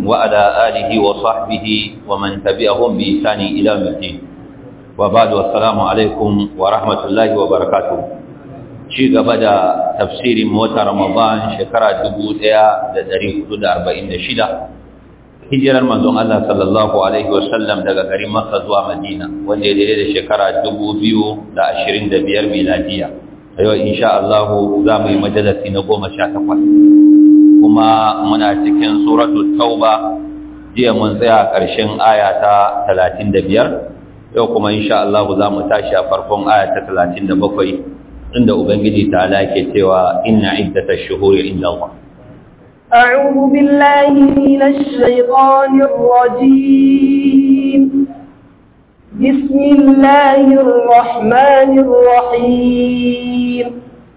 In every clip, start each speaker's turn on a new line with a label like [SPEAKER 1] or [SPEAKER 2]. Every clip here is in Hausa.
[SPEAKER 1] وعلى آله وصحبه ومن تبعهم بإحسان إلى يوم الدين وبعد والسلام عليكم ورحمة الله وبركاته ci gaba da tafsirin mota Ramadan shekara 1446 hijirar manzon Allah sallallahu alaihi wasallam daga garin Makka zuwa Madina wanda ya daidai da shekara 2025 miladiya yau insha Allah za mu yi majalisi na 18 kuma muna cikin suratul tauba jiya mun tsaya ƙarshen aya ta 35 yau kuma insha Allah za mu tashi a farkon aya ta 37 inda ubangiji ta ke cewa inna iddatash shuhuri inda Allah
[SPEAKER 2] أعوذ بالله من الشيطان الرجيم بسم الله الرحمن الرحيم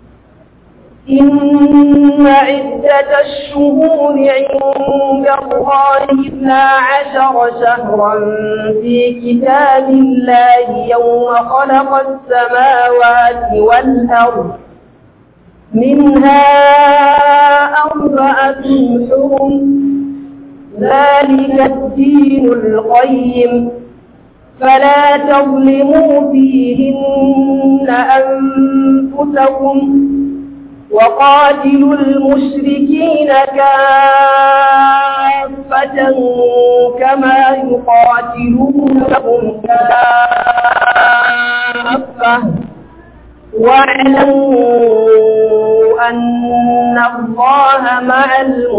[SPEAKER 2] إن عدة الشهور عند الله اثنا عشر شهرا في كتاب الله يوم خلق السماوات والأرض منها أربعة حرم ذلك الدين القيم فلا تظلموا فيهن أنفسكم وقاتلوا المشركين كافة كما يقاتلونكم كافة واعلموا أن الله مع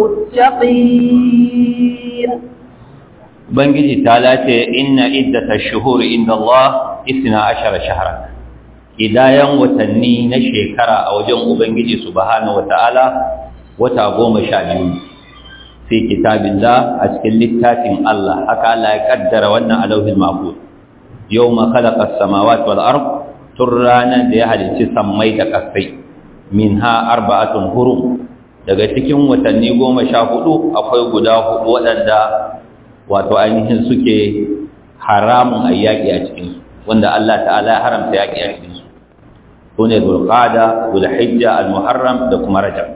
[SPEAKER 2] المتقين
[SPEAKER 1] Ubangiji ta lace inna iddata shuhuri inda Allah isna ashara shahara idayan watanni na shekara a wajen Ubangiji subhanahu wata'ala wata goma sha biyu fi kitabillah a cikin littafin Allah haka Allah ya kaddara wannan alauhin mahfuz yawma khalaqa as-samawati wal ard tun ranar da ya halicci sammai da kasai minha arba'atun hurum daga cikin watanni goma sha hudu akwai guda hudu waɗanda wato ainihin suke haramun a yaƙi a cikinsu wanda Allah ta'ala ya haramta yaƙi a cikinsu su ne zulqada zulhijja almuharram da kuma rajab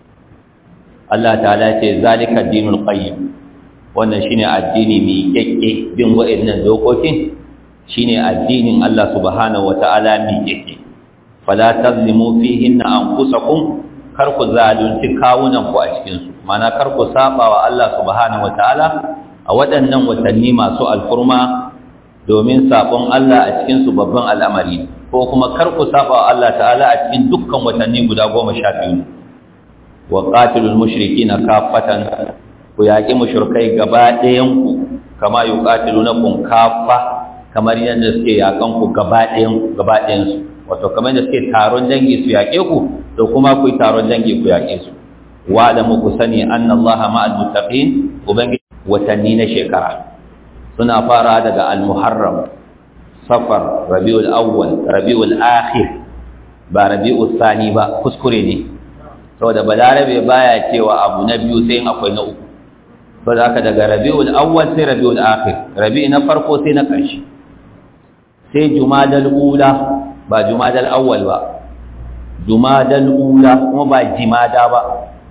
[SPEAKER 1] Allah ta'ala ce zalika dinul qayyim wannan shine addini mai kekke bin wa'annan dokokin shine addinin Allah subhanahu wata'ala mai kekke fala tazlimu fihinna anfusakum kar ku zalunci kawunan ku a cikin su mana kar ku saba wa Allah subhanahu wata'ala a waɗannan watanni masu alfurma domin sabon Allah a cikin su babban al'amari ko kuma kar ku saba wa Allah ta'ala a cikin dukkan watanni guda goma sha biyu wa qatilul mushrikina kaffatan ku yaƙi mushrikai gaba ɗayan ku kama yuqatilunakum kaffa kamar yadda suke yakan ku gaba ɗayan gaba ɗayan su wato kamar yadda suke taron dangi su yaƙe ku to kuma ku yi taron dangi ku yaƙe su wa da muku sani annallaha ma'al muttaqin ubangiji watanni na shekara suna fara daga al-muharram safar rabiul awwal rabiul akhir ba rabiul sani ba kuskure ne saboda balarabe baya cewa abu na biyu sai akwai na uku saboda haka daga rabiul awwal sai rabiul akhir rabi na farko sai na ƙarshe sai jumadal ula ba jumadal awwal ba jumadal ula kuma ba jimada ba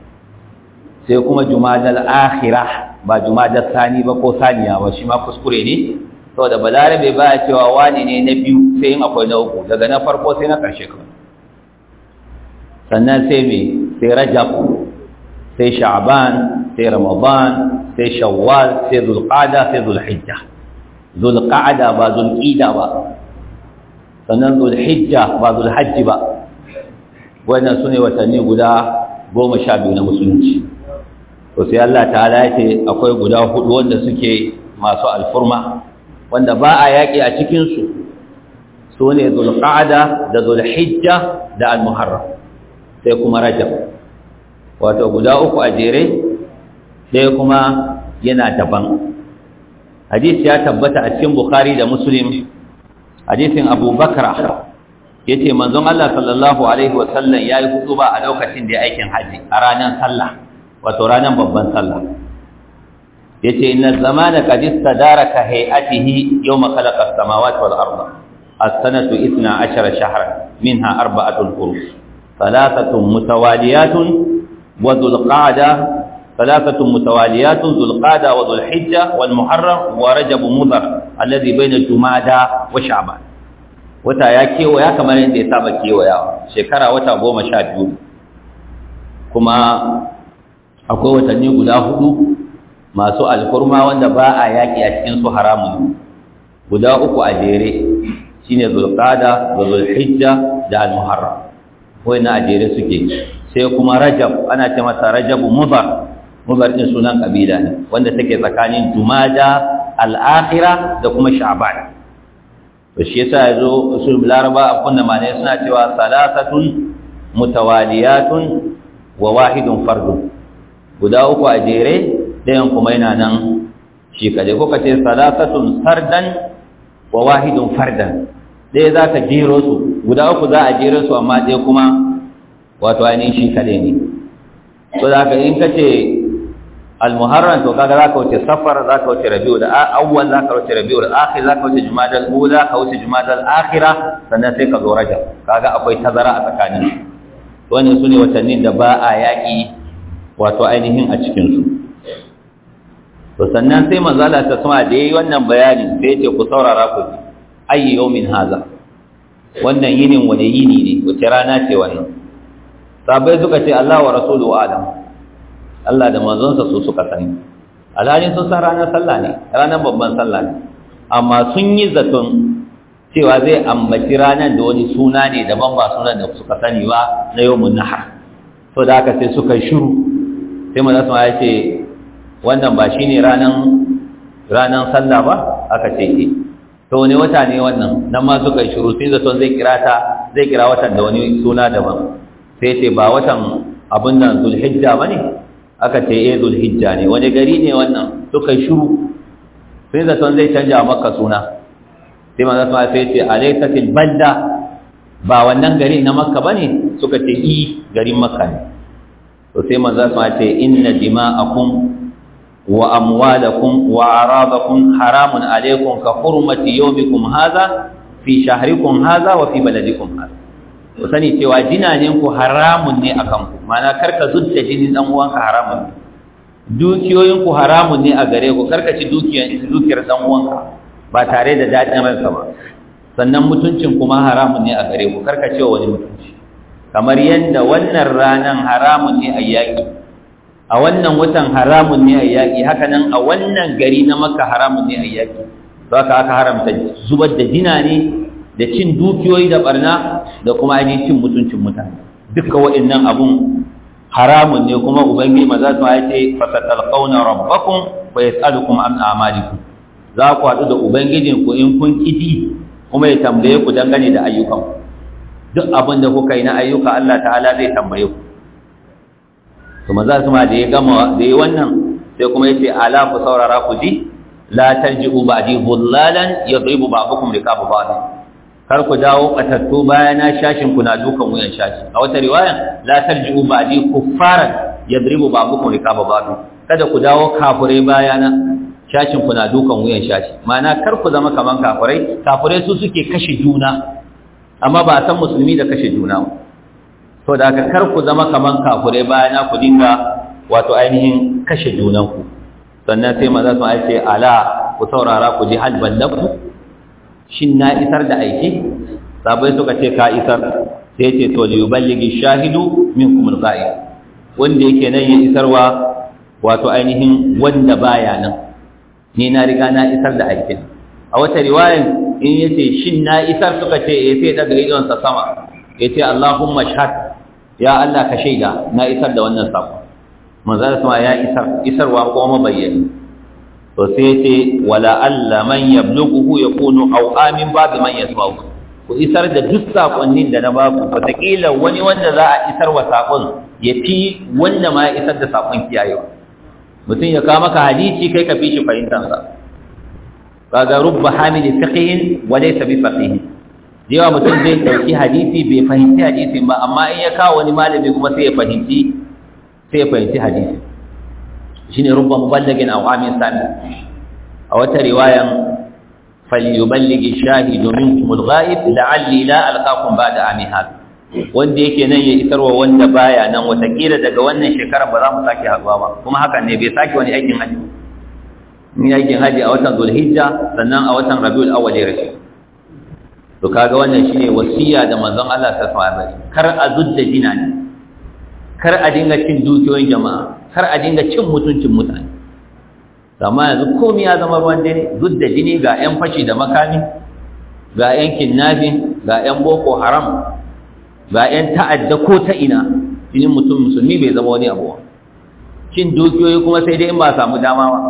[SPEAKER 1] sai kuma jumadal akhirah ba jumadal sani ba ko saniya ba shi ma kuskure ne saboda balarabe baya cewa wani ne na biyu sai in akwai na uku daga na farko sai na ƙarshe kawai sannan sai me sai rajab sai sha'ban sai ramadan sai shawwal sai zulqa'da sai zulhijja zulqa'da ba zulqida ba sannan zulhijja ba zulhajji ba wannan sune watanni guda goma sha biyu na musulunci to sai Allah ta'ala ya ce akwai guda hudu wanda suke masu alfurma wanda ba a yaƙi a cikinsu su ne zulqa'ada da zulhijja da almuharram sai kuma rajab wato guda uku a jere sai kuma yana daban hadisi ya tabbata a cikin bukhari da muslim hadisin abubakar ya ce manzon Allah sallallahu alaihi wasallam ya yi hutuba a lokacin da ya aikin haji a ranar sallah wato ranar babban sallah yace inna zamana qad istadaraka hay'atihi yawma khalaqa as-samawati wal arda as-sanatu 12 shahran minha arba'atun hurum thalathatun mutawaliyatun wa dhul qa'da ثلاثة متواليات ذو القادة وذو الحجة والمحرم ورجب مضر الذي بين جمادى وشعبان wata ya kewaya kamar yadda ya saba kewayawa shekara wata goma sha biyu kuma akwai watanni guda hudu masu alkurma wanda ba a yaƙi a cikin su haramun guda uku a jere shine zulqada da zulhijja da almuharram na a jere suke sai kuma rajab ana ce masa rajabu mudar mudar din sunan kabila ne wanda take tsakanin jumada al-akhirah da kuma sha'ban to shi yasa yazo usul laraba a kunna mane suna cewa salasatun mutawaliyatun wa wahidun fardun guda uku a jere dayan kuma yana nan shi kaje ko kace salasatun sardan wa wahidun fardan dai za ka jero su guda uku za a jero su amma dai kuma wato ainihin shi kade ne to za ka in kace al-muharram to kaga za ka wuce safar za ka wuce rabiu da awwal za ka wuce rabiu da akhir za ka wuce jumada al-ula ka wuce jumada al-akhira sannan sai ka zo rajab kaga akwai tazara a tsakanin wannan sune watannin da ba a yaki wato ainihin a cikin su to sannan sai manzo Allah ta sama da yayi wannan bayani sai ya ce ku saurara ku ayi yawmin haza wannan yinin wani yini ne wace rana ce wannan sabai suka ce Allah wa rasuluhu alam Allah da manzonsa su suka sani alhalin sun san ranar sallah ne ranar babban sallah ne amma sun yi zaton cewa zai ambaci ranar da wani suna ne daban ba sunan da suka sani ba na yawmun nahar to da haka sai suka shiru sai manzo ya ce wannan ba shine ranar ranar sallah ba aka ce eh to wani wata ne wannan nan ma suka shiru sai zaton zai kira ta zai kira watan da wani suna daban sai ce ba watan abin nan zulhijja bane aka ce eh zulhijja ne wani gari ne wannan suka shiru sai zaton zai canja maka suna sai manzo sai sai ce alaysatil balda ba wannan gari na makka bane suka ce i garin makka ne to sai manzo sai ce inna dima'akum وأموالكم وأعراضكم حرام عليكم كحرمة يومكم هذا في شهركم هذا وفي بلدكم هذا وسني cewa jinaninku haramun ne akan ku mana karka zudda jinin dan uwanka haramun ne dukiyoyinku haramun ne a gare ku karka ci dukiyar dukiyar dan uwanka ba tare da dadin ransa ba sannan mutuncin kuma haramun ne a gare ku karka ce wani mutunci kamar yanda wannan ranan haramun ne a yaki a wannan watan haramun ne a yaƙi haka nan a wannan gari na maka haramun ne a yaƙi za ka aka haramta zubar da jina ne da cin dukiyoyi da barna da kuma ainihin cin mutuncin mutane duka waɗannan abun haramun ne kuma ubangiji maza su ya ce fasatalqauna rabbakum wa yas'alukum an a'malikum za ku haɗu da ubangijin ku in kun kidi kuma ya tambaye ku dangane da ayyukan duk abin da kuka yi na ayyuka Allah ta'ala zai tambaye ku to maza su ma da ya gama da yi wannan sai kuma yace ala ku saurara ku ji la tarji'u ba'di dhullalan yadribu ba'dukum riqaba ba'd kar ku dawo katattu bayana shashin ku na dukan wuyan shashi a wata riwaya la tarji'u ba'di kuffaran yadribu ba'dukum riqaba ba'd kada ku dawo kafurai bayana shashin ku na dukan wuyan shashi ma'ana kar ku zama kaman kafurai kafurai su suke kashe juna amma ba a san musulmi da kashe juna ba to da aka kar ku zama kaman kafurai bayana ku dinga wato ainihin kashe junanku sannan sai maza su ce ala ku saurara ku ji hal ballaku shin na isar da aiki sabai suka ce ka isar sai ce to li yuballigi shahidu minkum al-ghaib wanda yake nan ya isarwa wato ainihin wanda baya nan ni na riga na isar da aikin a wata riwayan in yace shin na isar suka ce eh sai daga idon sa sama yace Allahumma shahad ya Allah ka shaida na isar da wannan sako manzo sama ya isar isarwa ko mabayyani to sai yace wala alla man yablughu yakunu aw amin babu man yasma'u ku isar da duk sakonnin da na baku wataƙila wani wanda za a isar wa sakon ya fi wanda ma ya isar da sakon kiyayewa mutum ya kawo maka hadisi kai ka fi shi fahimtansa kaga rubba hamili fiqhin wa laysa bi faqih yawa mutum zai dauki hadisi bai fahimci hadisin ba amma in ya kawo wani malami kuma sai ya fahimci sai ya fahimci hadisi shine rubba muballagin aw amin sami a wata riwayan falyuballighi shahidu minkum al-ghaib la'alli la alqakum ba'da ami hada wanda yake nan ya isarwa wanda baya nan watakila daga wannan shekarar ba za mu sake haɗuwa ba kuma hakan ne bai sake wani aikin haji in aikin haji a watan zulhijja sannan a watan rabiul awwal ya rashi to kaga wannan shine wasiya da manzon Allah ta alaihi kar a zudda jina ne kar a dinga cin dukiyoyin jama'a kar a dinga cin mutuncin mutane amma yanzu komai ya zama ruwan dare zudda jini ga yan fashi da makami ga yan kidnapping ga yan boko haram ga yan ta'adda ko ta ina jinin mutum musulmi bai zama wani abu cin dukiyoyi kuma sai dai in ba samu dama ba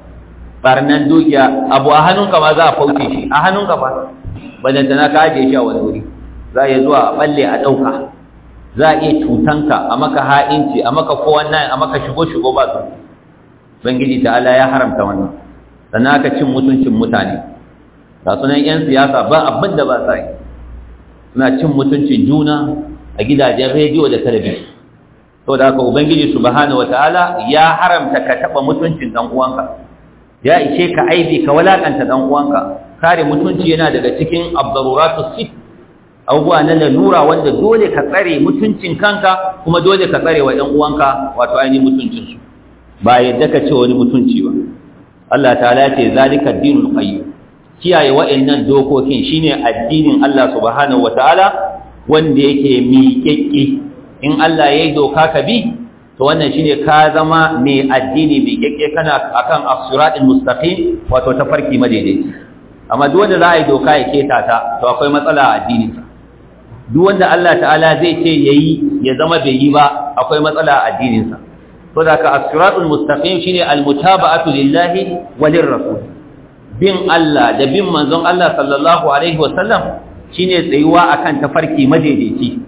[SPEAKER 1] barnan dukiya abu a hannunka ma za a fauce shi a hannunka ba badanta na ka ajiye shi a wani wuri za a iya zuwa a balle a ɗauka za a iya cutanka a maka ha'inci a maka kowan nan a maka shigo-shigo ba su bangiji ta Allah ya haramta wannan sannan aka cin mutuncin mutane ga sunan 'yan siyasa ba abin da ba sa yi suna cin mutuncin juna a gidajen rediyo da talabijin to da haka ubangiji subhanahu wataala ya haramta ka taba mutuncin dan uwanka ya ishe ka aibi ka walakanta dan uwanka kare mutunci yana daga cikin abdaruratu sit abubuwa na lalura wanda dole ka tsare mutuncin kanka kuma dole ka tsare wa ɗan uwanka wato ainihin mutuncinsu ba yadda ka ce wani mutunci ba Allah ta'ala ce zalika dinul qayyim kiyaye wa'annan dokokin shine addinin Allah subhanahu wataala wanda yake miƙeƙe in Allah yayi doka ka bi to wannan shine ka zama mai addini miƙeƙe kana akan as-siratal mustaqim wato tafarki madaidaici amma duk wanda za a yi doka ya keta ta to akwai matsala a addininsa duk wanda Allah ta'ala zai ce yayi ya zama bai yi ba akwai matsala a addininsa to da ka as-siratul mustaqim shine al-mutaba'atu lillahi wa lirrasul bin Allah da bin manzon Allah sallallahu alaihi wasallam shine tsayuwa akan tafarki madaidaici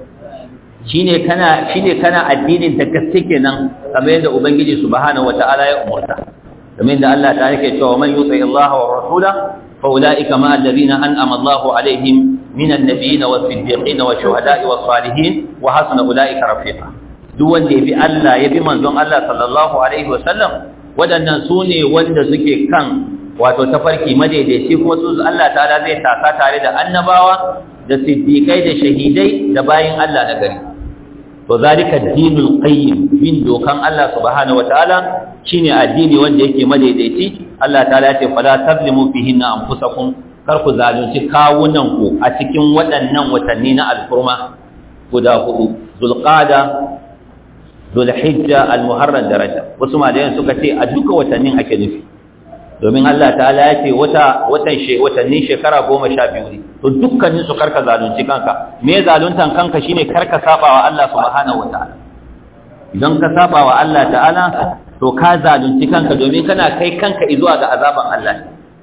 [SPEAKER 1] shine kana shine kana addinin ta gaske kenan kamar yadda ubangiji subhanahu wataala ya umurta kamar yadda Allah ta yake cewa man yuti Allah wa rasula fa ulaika ma alladhina an'ama Allah alaihim minan nabiyyin was-siddiqin wash-shuhada'i was-salihin wa hasuna ulaika rafiqa duk wanda ya bi Allah ya bi manzon Allah sallallahu alaihi wasallam wadannan sune wanda suke kan wato tafarki madaidaici kuma su Allah ta'ala zai taka tare da annabawa da siddiqai da shahidai da bayin Allah na gari to zalika dinul qayyim bin dokan Allah subhanahu wataala shine addini wanda yake madaidaici Allah ta'ala ya ce fala tazlimu fihinna anfusakum kar ku zalunci kawunan ku a cikin waɗannan watanni na alfurma guda hudu zulqada zulhijja almuharram daraja wasu malayan suka ce a duka watannin ake nufi domin Allah ta'ala ya ce wata watan she watannin shekara goma sha biyu ne to dukkanin su karka zalunci kanka me zaluntan kanka shine karka saba wa Allah subhanahu wataala idan ka saba wa Allah ta'ala to ka zalunci kanka domin kana kai kanka zuwa ga azaban Allah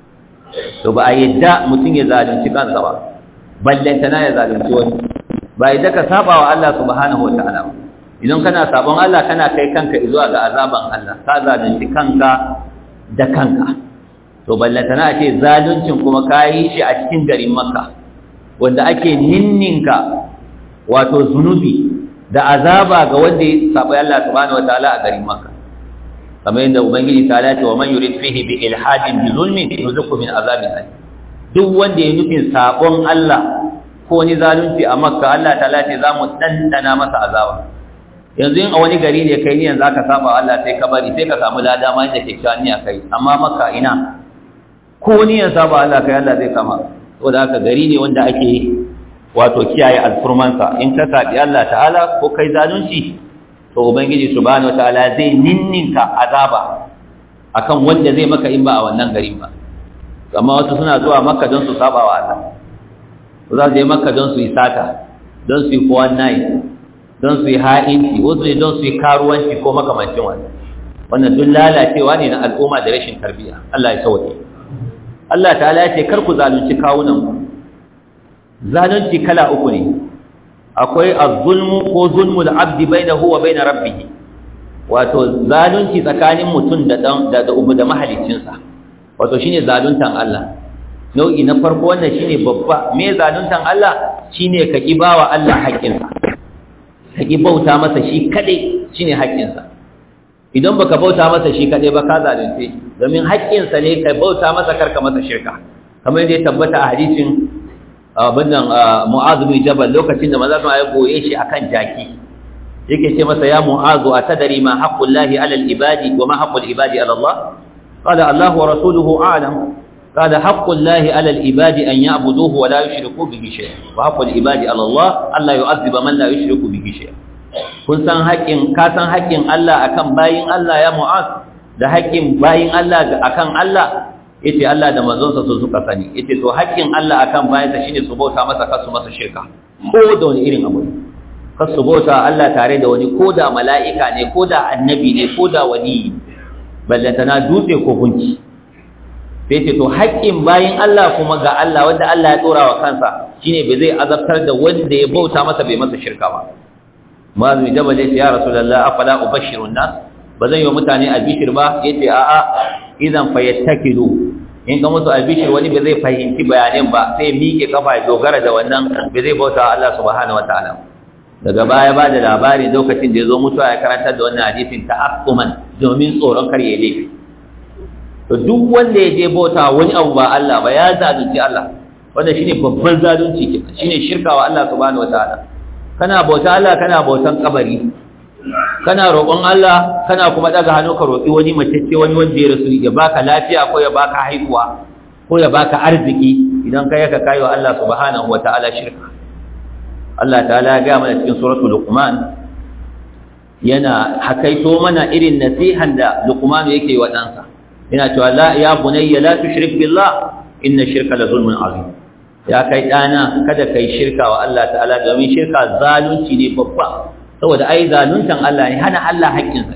[SPEAKER 1] to ba a yadda mutum ya zalunci kansa ba ballantana ya zalunci wani ba yadda ka saba wa Allah subhanahu wataala ba idan kana sabon Allah kana kai kanka zuwa ga azaban Allah ka zalunci kanka da kanka to ballantana ce zaluncin kuma kayi shi a cikin garin makka wanda ake ninninka wato zunubi da azaba ga wanda ya saba Allah subhanahu wataala a garin makka kamar yadda ubangiji ta lati wa man yurid fihi bi ilhadin bi zulmin yuzuku min azabin alim duk wanda ya nufin sabon Allah ko ni zalunci a makka Allah ta lati za mu dandana masa azaba yanzu in a wani gari ne kai niyan zaka saba Allah sai ka bari sai ka samu lada ma inda kyakkyawan niyya kai amma maka ina ko niyan saba Allah kai Allah zai kama saboda haka gari ne wanda ake wato kiyaye alfurmansa in ka sabi Allah ta'ala ko kai zalunci to ubangiji subhanahu wataala zai ninninka azaba akan wanda zai maka in ba a wannan garin ba amma wasu suna zuwa makka don su saba wa Allah za su je makka don su yi sata don su yi kowan nayi don su yi ha'inci wasu ne don su yi karuwanci ko makamancin wani wannan duk lalacewa ne na al'umma da rashin tarbiyya Allah ya sauke Allah ta'ala ya ce kar ku zalunci kawunan ku zalunci kala uku ne akwai az-zulmu ko zulmul abdi bainahu wa bain rabbih wato zalunci tsakanin mutum da dan da da ubu da mahaliccinsa wato shine zaluntan Allah nau'i na farko wannan shine babba me zaluntan Allah shine ka kibawa Allah haƙƙinsa ka ƙi bauta masa shi kaɗai shi ne haƙƙinsa idan baka bauta masa shi kaɗai ba ka zalunce domin haƙƙinsa ne ka bauta masa karka masa shirka kamar yadda ya tabbata a hadisin abin nan mu'azu bin jabal lokacin da maza ya goye shi akan jaki yake ce masa ya mu'azu atadari ma haqqullahi 'ala al-ibadi wa ma haqqul ibadi 'ala Allah qala Allah wa rasuluhu a'lam qala haqqullahi 'ala al-ibadi an ya'buduhu wa la yushriku bihi shay'an wa haqqul ibadi 'ala Allah alla yu'adhiba man la yushriku bihi shay'an kun san haƙƙin ka san haƙƙin Allah akan bayin Allah ya mu'az da haƙƙin bayin Allah akan Allah yace Allah da manzonsa su suka sani yace to haƙƙin Allah akan bayansa shine su bauta masa kasu masa shirka ko da wani irin abu kasu bauta Allah tare da wani ko da mala'ika ne ko da annabi ne ko da wani ballantana dutse ko gunki sai ce to haƙƙin bayin Allah kuma ga Allah wanda Allah ya tsora wa kansa shine bai zai azabtar da wanda ya bauta masa bai masa shirka ba mazu jabal yace ya rasulullah afala ubashirun nas bazan yi wa mutane albishir ba yace a'a idan fayattakilu in ka musu albishir wani ba zai fahimci bayanin ba sai miƙe kafa ya dogara da wannan ba zai bauta Allah subhanahu wataala daga baya ba da labari lokacin da ya zo mutuwa ya karantar da wannan hadisin ta'assuman domin tsoron kar ya laifi to duk wanda ya je bauta wani abu ba Allah ba ya zalunci Allah wanda shine babban zalunci kenan shine shirkawa Allah subhanahu wataala kana bauta Allah kana bautan kabari kana roƙon Allah kana kuma daga hannu ka roƙi wani macece wani wanda ya rasu ya baka lafiya ko ya baka haihuwa ko ya baka arziki idan kai ka kayo Allah subhanahu wataala shirka Allah ta'ala ya ga mana cikin suratul luqman yana hakaito mana irin nasihan da luqman yake wa ɗansa yana cewa la ya bunayya la tushrik billah inna shirka la zulmun azim ya kai ɗana kada kai shirka wa Allah ta'ala domin shirka zalunci ne babba saboda ai zaluntan Allah ne hana Allah haƙƙinsa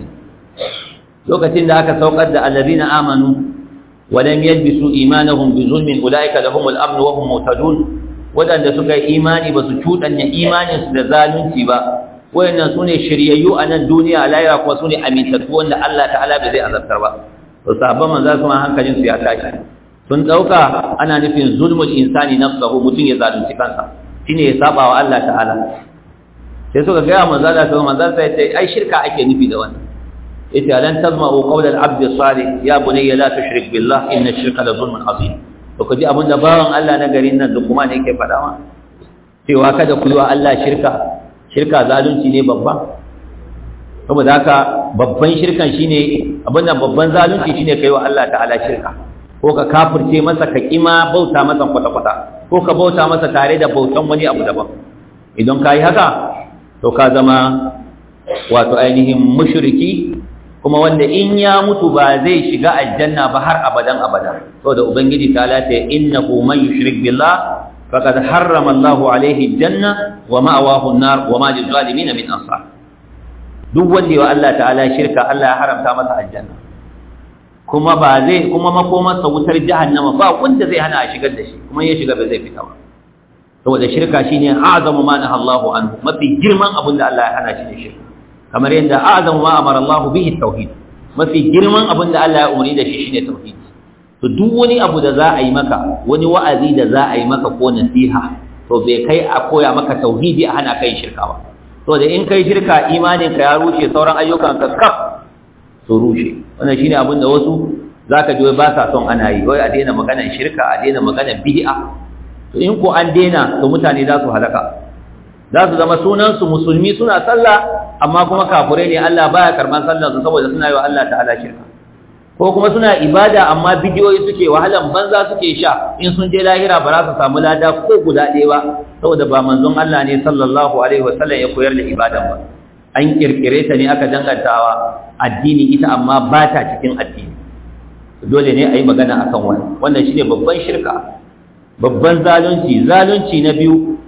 [SPEAKER 1] lokacin da aka saukar da allazina amanu wa lam yalbisu imanahum bi zulmin ulaika lahumul amn wa hum muhtadun wadanda suka yi imani ba su cudanya imanin su da zalunci ba wayannan sune shiryayyu a nan duniya lahira kuma sune amintattu wanda Allah ta'ala bai zai azabtar ba to sahabban manzo kuma hankalin su ya tashi sun dauka ana nufin zulmul insani nafsuhu mutun ya zalunci kansa shine ya saba wa Allah ta'ala sai suka gaya manzo Allah sai manzo sai ce ai shirka ake nufi da wannan yace alan tazma'u qawla al-abd salih ya bunayya la tushrik billah inna ash-shirka la zulmun azim to kaji abinda bawan Allah na garin nan da kuma ne yake faɗa ma cewa kada ku yi wa Allah shirka shirka zalunci ne babba saboda haka babban shirkan shine abinda babban zalunci shine kai wa Allah ta'ala shirka ko ka kafirce masa ka kima bauta masa kwata-kwata ko ka bauta masa tare da bautan wani abu daban idan ka yi haka to ka zama wato ainihin mushriki kuma wanda in ya mutu ba zai shiga aljanna ba har abadan abada saboda ubangiji ta lata innahu man yushrik billah faqad harrama Allahu alaihi aljanna wa ma'awahu an-nar wa ma lil-zalimin min ansar duk wanda ya Allah ta'ala shirka Allah ya haramta masa aljanna kuma ba zai kuma makomarsa wutar jahannama ba wanda zai hana a shigar da shi kuma ya shiga ba zai fita ba saboda shirka shine a'zamu ma naha Allahu anhu mafi girman abin da Allah ya hana shi ne shirka kamar yadda a'zamu ma amara Allah bihi tauhid mafi girman abin da Allah ya umarni da shi shine tauhid to duk wani abu da za a yi maka wani wa'azi da za a yi maka ko nasiha to bai kai a koya maka tauhidi a hana kai shirka ba to da in kai shirka imanin ka ya rushe sauran ayyukan ka kaf su rushe wannan shine abin da wasu zaka ji ba sa son ana yi wai a daina maganar shirka a daina maganar bid'a to in ko an daina to mutane za su halaka za su zama sunansu musulmi suna sallah amma kuma kafurai ne Allah baya karban sallar su saboda suna yi wa Allah ta'ala shirka ko kuma suna ibada amma bidiyoyi suke wahalan banza suke sha in sun je lahira ba za su samu lada ko guda ɗaya ba saboda ba manzon Allah ne sallallahu alaihi wasallam ya koyar da ibadan ba an kirkire ta ne aka dangantawa addini ita amma ba ta cikin addini dole ne a yi magana akan wannan wannan shine babban shirka babban zalunci zalunci na biyu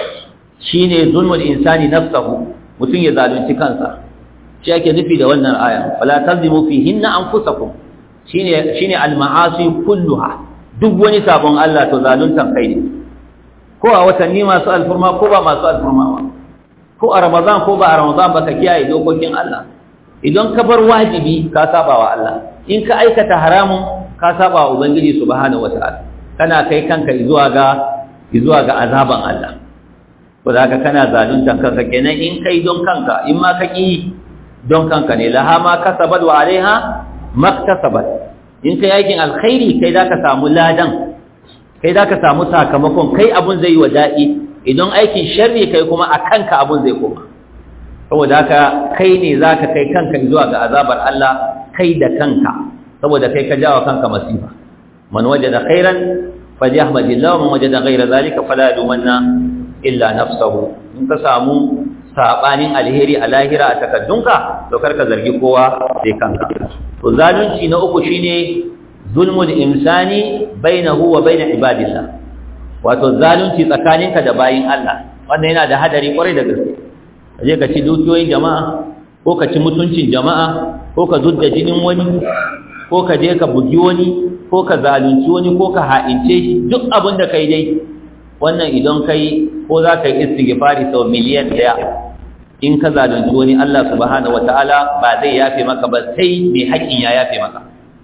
[SPEAKER 1] shine zulmul insani nafsahu mutum ya zalunci kansa shi ake nufi da wannan aya wala tazimu fihinna anfusakum shine shine al-ma'asi kulluha duk wani sabon Allah to zaluntan kai ne ko a watanni masu alfurma ko ba masu alfurma ba ko a ramadan ko ba a ramadan ba ka kiyaye dokokin Allah idan ka bar wajibi ka saba wa Allah in ka aikata haramun ka saba wa ubangiji subhanahu wataala kana kai kanka zuwa ga zuwa ga azaban Allah ko da haka kana zaluntan kanka kenan in kai don kanka in ma ka ki don kanka ne laha ma kasabat wa alaiha maktasabat in kai aikin alkhairi kai zaka samu ladan kai za ka samu sakamakon kai abun zai yi wa daɗi idan aikin sharri kai kuma a kanka abun zai koma saboda haka kai ne za ka kai kanka zuwa ga azabar Allah kai da kanka saboda kai ka jawa kanka masifa man wajada khairan falyahmadillah wa man wajada ghayra zalika fala yumanna illa nafsahu in ka samu sabanin alheri a lahira a takaddunka to karka zargi kowa sai kanka to zalunci na uku shine zulmul insani bainahu wa bain ibadillah wato zalunci tsakaninka da bayin Allah wannan yana da hadari kwarai da gaske kaje ka ci dukiyoyin jama'a ko ka ci mutuncin jama'a ko ka zudda jinin wani ko ka je ka bugi wani ko ka zalunci wani ko ka ha'ince shi duk abin da kai dai wannan idan kai ko za ka yi istighfari sau miliyan daya in ka zalunci wani Allah subhanahu wataala ba zai yafe maka ba sai mai haƙƙin ya yafe maka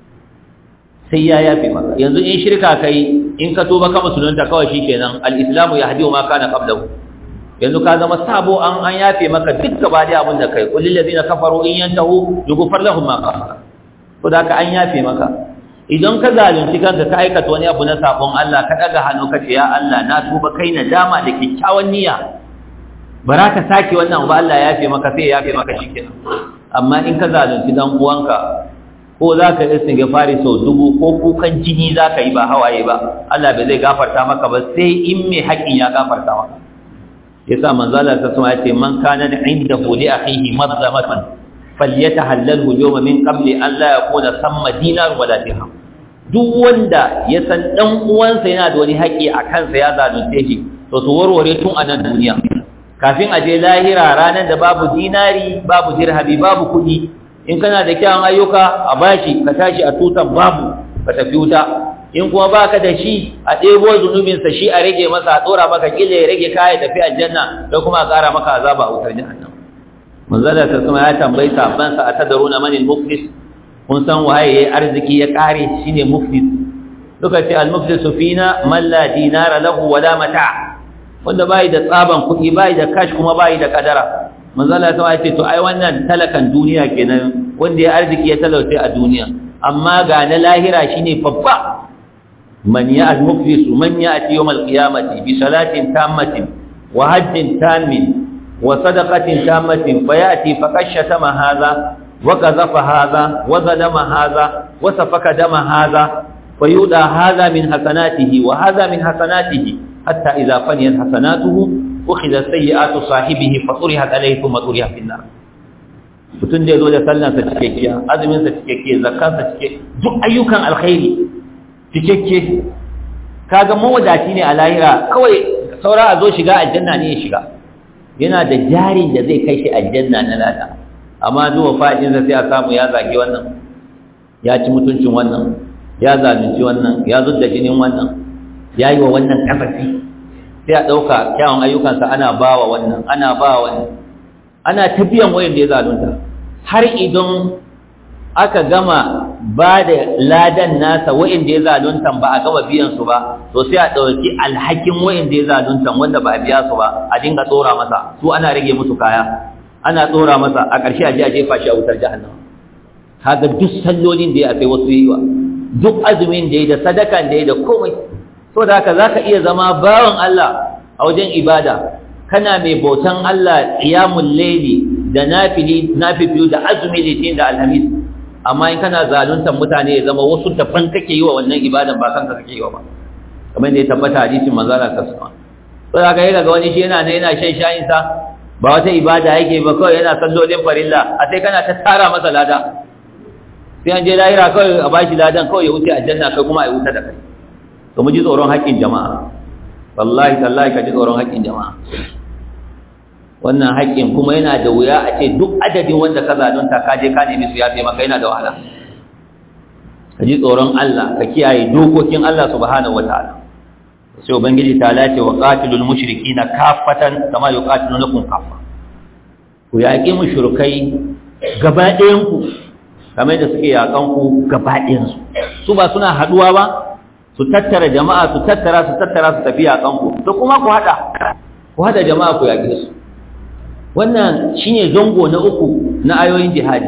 [SPEAKER 1] sai ya yafe maka yanzu in shirka kai in ka tuba ka musulunta kawai shikenan al-islamu yahdi ma kana qablahu yanzu ka zama sabo an an yafe maka duk gaba da abin da kai qul lil ladina kafaru in yantahu yughfar lahum ma qasara ko da ka an yafe maka idan ka zalunci kanka ka aikata wani abu na sabon Allah ka daga hannu ka ce ya Allah na tuba kai na dama da kyakkyawan niyya bara ka sake wannan ba Allah ya yafe maka sai ya yafe maka shikenan amma in ka zalunci dan uwanka ko za ka yi istighfari sau dubu ko kukan jini za ka yi ba hawaye ba Allah bai zai gafarta maka ba sai in mai haƙin ya gafarta maka yasa manzo Allah ta sama yace man kana indahu li akhihi madlamatan falyatahallalhu yawma min qabli an la yakuna samma dinar wala dirham duk wanda ya san dan uwansa yana da wani haƙi a kansa ya zalunce shi to su warware tun a nan duniya kafin a je lahira ranar da babu dinari babu dirhami babu kuɗi in kana da kyawun ayyuka a bashi ka tashi a tutan babu ka tafi wuta in kuma baka da shi a ɗebo zunubinsa shi a rage masa a tsora maka kila ya rage kaya tafi aljanna da kuma a ƙara maka azaba a wutar jahannam manzala ta sama ya tambayi sabansa a tadaruna manil muflis kun san waye yayi arziki ya kare shine muflis suka ce al muflisu fina man la dinara lahu wala mata wanda bai da tsaban kuɗi bai da cash kuma bai da kadara manzala ta ce to ai wannan talakan duniya kenan wanda ya arziki ya talauce a duniya amma ga na lahira shine babba man ya al-muflis man ya'ti yawm al-qiyamati bi salatin tammatin wa hajjin tammin wa sadaqatin tammatin fayati faqashatama hadha wa qadhafa hadha wa zalama hadha wa safaka dama hadha fayuda hadha min hasanatihi wa hadha min hasanatihi hatta idha faniyat hasanatuhu ukhidha sayyi'atu sahibihi fa turihat alayhi thumma turiha fi an-nar mutun da yazo da sallansa cikakkiya azumin sa cikakke zakkansa cikakke duk ayyukan alkhairi cikakke kaga mawadaci ne a lahira kawai saura a zo shiga aljanna ne ya shiga yana da jarin da zai kai shi aljanna na lada amma zuwa fa'in sa sai a samu ya zage wannan ya ci mutuncin wannan ya zalunci wannan ya zudda jinin wannan ya yi wa wannan kafafi sai a ɗauka kyawun ayyukansa ana ba wa wannan ana ba wa wannan ana tafiyan wayan da ya zalunta har idan aka gama ba da ladan nasa wayan da ya zalunta ba a gama biyan su ba to sai a ɗauki alhakin wayan da ya zalunta wanda ba a biya su ba a dinga tsora masa su ana rage musu kaya ana tsora masa a ƙarshe a je a jefa shi a wutar jahannama kaga duk sallolin da ya sai wasu yi wa duk azumin da ya da sadakan da ya da komai so da haka za ka iya zama bawan Allah a wajen ibada kana mai bautan Allah ƙiyamun laili da nafili nafifiyu da azumi litin da alhamis amma in kana zaluntar mutane ya zama wasu daban kake yi wa wannan ibadan ba kanka kake yi wa ba kamar da ya tabbata hadisin manzala ta sama so da haka yi ga wani shi yana ne yana shan shayin sa ba wata ibada yake ba kawai yana sallolin farilla a sai kana ta tara masa lada sai an je lahira kawai a bashi ladan kawai ya wuce aljanna kai kuma a yi wuta da kai to mu ji tsoron haƙƙin jama'a wallahi tallahi ka ji tsoron haƙƙin jama'a wannan haƙƙin kuma yana da wuya a ce duk adadin wanda ka zalunta ka je ka nemi su yafe maka yana da wahala ka ji tsoron Allah ka kiyaye dokokin Allah subhanahu wataala sai ubangiji ta lace wa qatilul mushrikina kaffatan kama yuqatilunakum kaffa ku yaƙi mushrikai gaba ɗayan ku kamar da suke yaƙan ku gaba ɗayan su su ba suna haɗuwa ba su tattara jama'a su tattara su tattara su tafi a kanku to kuma ku hada ku hada jama'a ku yaƙe su wannan shine zango na uku na ayoyin jihadi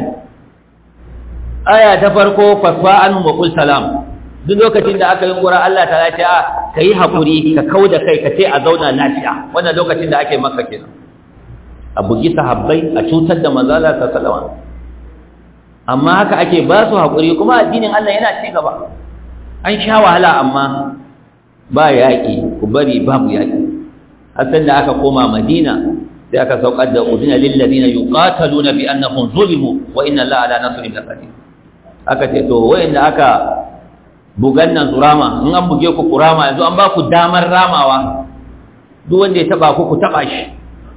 [SPEAKER 1] aya ta farko fasfa an wa qul salam duk lokacin da aka yi qura Allah ta ce a ka yi haƙuri ka kau da kai ka ce a zauna lafiya wannan lokacin da ake maka kenan a bugi sahabbai a cutar da manzala ta salama amma haka ake ba su haƙuri kuma addinin Allah yana ci gaba an sha wahala amma ba yaƙi ku bari babu yaƙi hasan da aka koma madina sai aka saukar da udina lil ladina yuqataluna bi annahum zulimu wa inna allaha ala nasrihim laqadir aka ce to wayanda aka bugan nan zurama in an buge ku kurama yanzu an ba ku damar ramawa duk wanda ya taba ku ku taba shi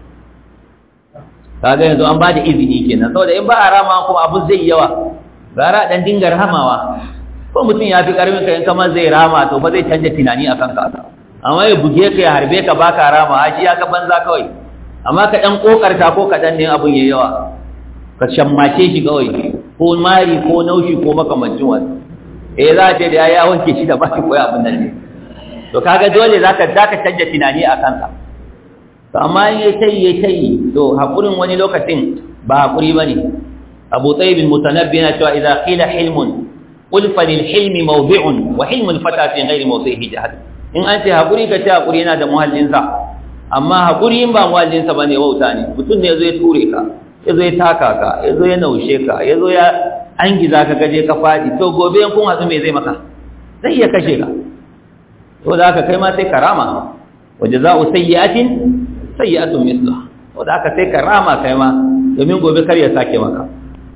[SPEAKER 1] kaga yanzu an ba da izini kenan saboda in ba a rama kuma abu zai yawa gara dan dinga ramawa ko mutum ya fi karfin ka in kama zai rama to ba zai canja tunani a kanka amma ya buge ka ya harbe ka baka rama shi ya ga banza kawai amma ka dan kokarta ko ka dan ne abun yayi yawa ka shammace shi kawai ko mari ko naushi ko makamancin wani eh za ta da ya wanke shi da ba shi koyi abin nan ne to kaga dole zaka zaka canja tunani a kanka to amma in yayi tayi yayi tayi to hakurin wani lokacin ba hakuri bane Abu Tayyib al-Mutanabbi yana cewa idza qila hilmun qul fa lil hilmi mawdi'un wa hilmul fata fi ghairi mawdi'ihi jahad in an ce hakuri ka ce hakuri yana da muhallin sa amma hakuri in ba muhallin sa bane wauta ne mutum ne yazo ya ture ka yazo ya taka ka yazo ya naushe ka yazo ya an giza ka gaje ka fadi to gobe in kun hatsu me zai maka zai iya kashe ka to da haka kai ma sai karama wa jazaa'u sayyi'atin sayyi'atun mithluha to da haka sai karama kai ma domin gobe kar ya sake maka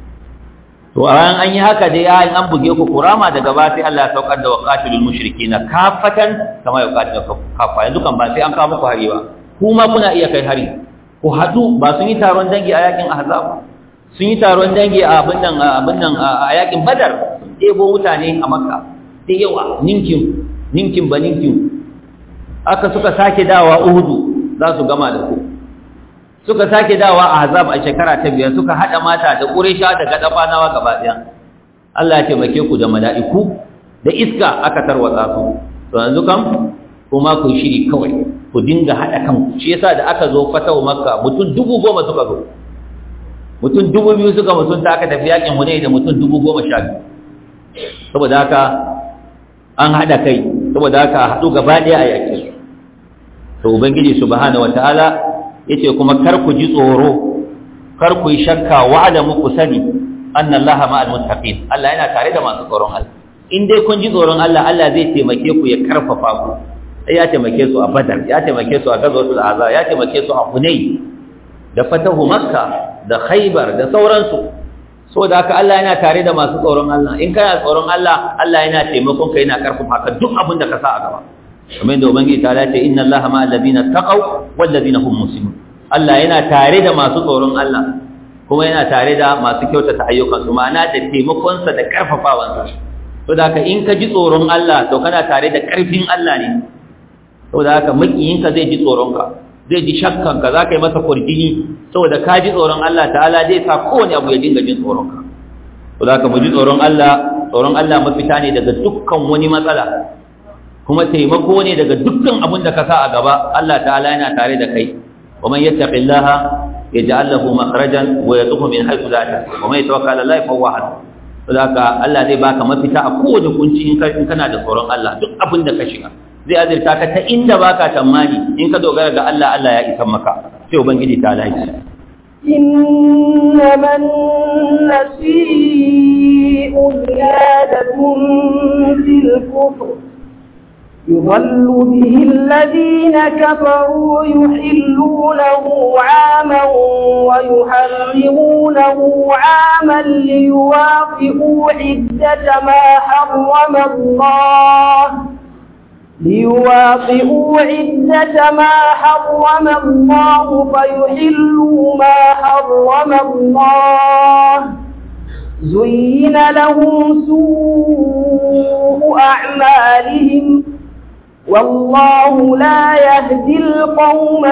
[SPEAKER 1] to a ran an yi haka dai ya an buge ku kurama daga ba sai Allah ya saukar da waqatilul mushrikeena kafatan kama yuqatilu kafa yanzu kan ba sai an kawo muku hari ba kuma kuna iya kai hari ku hadu ba sun yi taron dangi a yakin ahzab sun yi taron dangi a abin nan abin nan a yakin badar sun ɗebo mutane a makka da yawa ninkin ninkin ba ninkin aka suka sake dawa uhudu za su gama da ku suka sake dawa a azab a shekara ta biyar suka hada mata da quraisha da gadafanawa gaba daya Allah ya taimake ku da mala'iku da iska aka tarwatsa su to yanzu kam kuma ku shiri kawai ku dinga hada kanku shi yasa da aka zo fatahu makka mutum dubu goma suka zo mutum dubu biyu suka mutunta aka tafi yakin hunay da mutum dubu goma sha biyu saboda haka an hada kai saboda haka haɗu gaba ɗaya a yaƙi su to ubangiji subhanahu wataala yace kuma kar ku ji tsoro kar ku yi shakka wa'ada muku sani anna allaha ma'al muttaqin Allah yana tare da masu tsoron Allah in dai kun ji tsoron Allah Allah zai taimake ku ya karfafa ku sai ya taimake su a Badar ya taimake su a Ghazwatul Ahzab ya taimake su a Hunayn da fatahu Makka da Khaybar da sauransu saboda haka Allah yana tare da masu tsoron Allah in kana tsoron Allah Allah yana taimakon ka yana karfafa ka duk abin da ka sa a gaba kamar da ubangiji ta dace inna allaha ma alladhina taqaw wal ladina hum muslimun Allah yana tare da masu tsoron Allah kuma yana tare da masu kyautata ayyukan su ma'ana da taimakon sa da karfafawan sa to da haka in ka ji tsoron Allah to kana tare da karfin Allah ne saboda haka makiyin ka zai ji tsoron ka zai ji shakkan ka zaka yi masa kurjini saboda ka ji tsoron Allah ta'ala zai sa kowane abu ya dinga jin tsoron ka to da haka mu ji tsoron Allah tsoron Allah mafita ne daga dukkan wani matsala kuma taimako ne daga dukkan abin da ka sa a gaba Allah ta'ala yana tare da kai wa man yattaqillaha yaj'al lahu makhrajan wa yarzuqhu min haythu la yahtasib wa man yatawakkal 'ala Allah fa huwa hasbuh saboda Allah zai baka mafita a kowace kunci in kana da tsoron Allah duk abin da ka shiga zai azurta ka ta inda baka tamani in ka dogara ga Allah Allah ya isa maka sai ubangiji ta lafi
[SPEAKER 2] إنما النسيء زيادة في الكفر يضل به الذين كفروا يحلونه عاما ويحرمونه عاما ليوافقوا عدة ما حرم الله ليواطئوا عدة ما حرم الله فيحلوا ما حرم الله زين لهم سوء أعمالهم والله لا يهدي القوم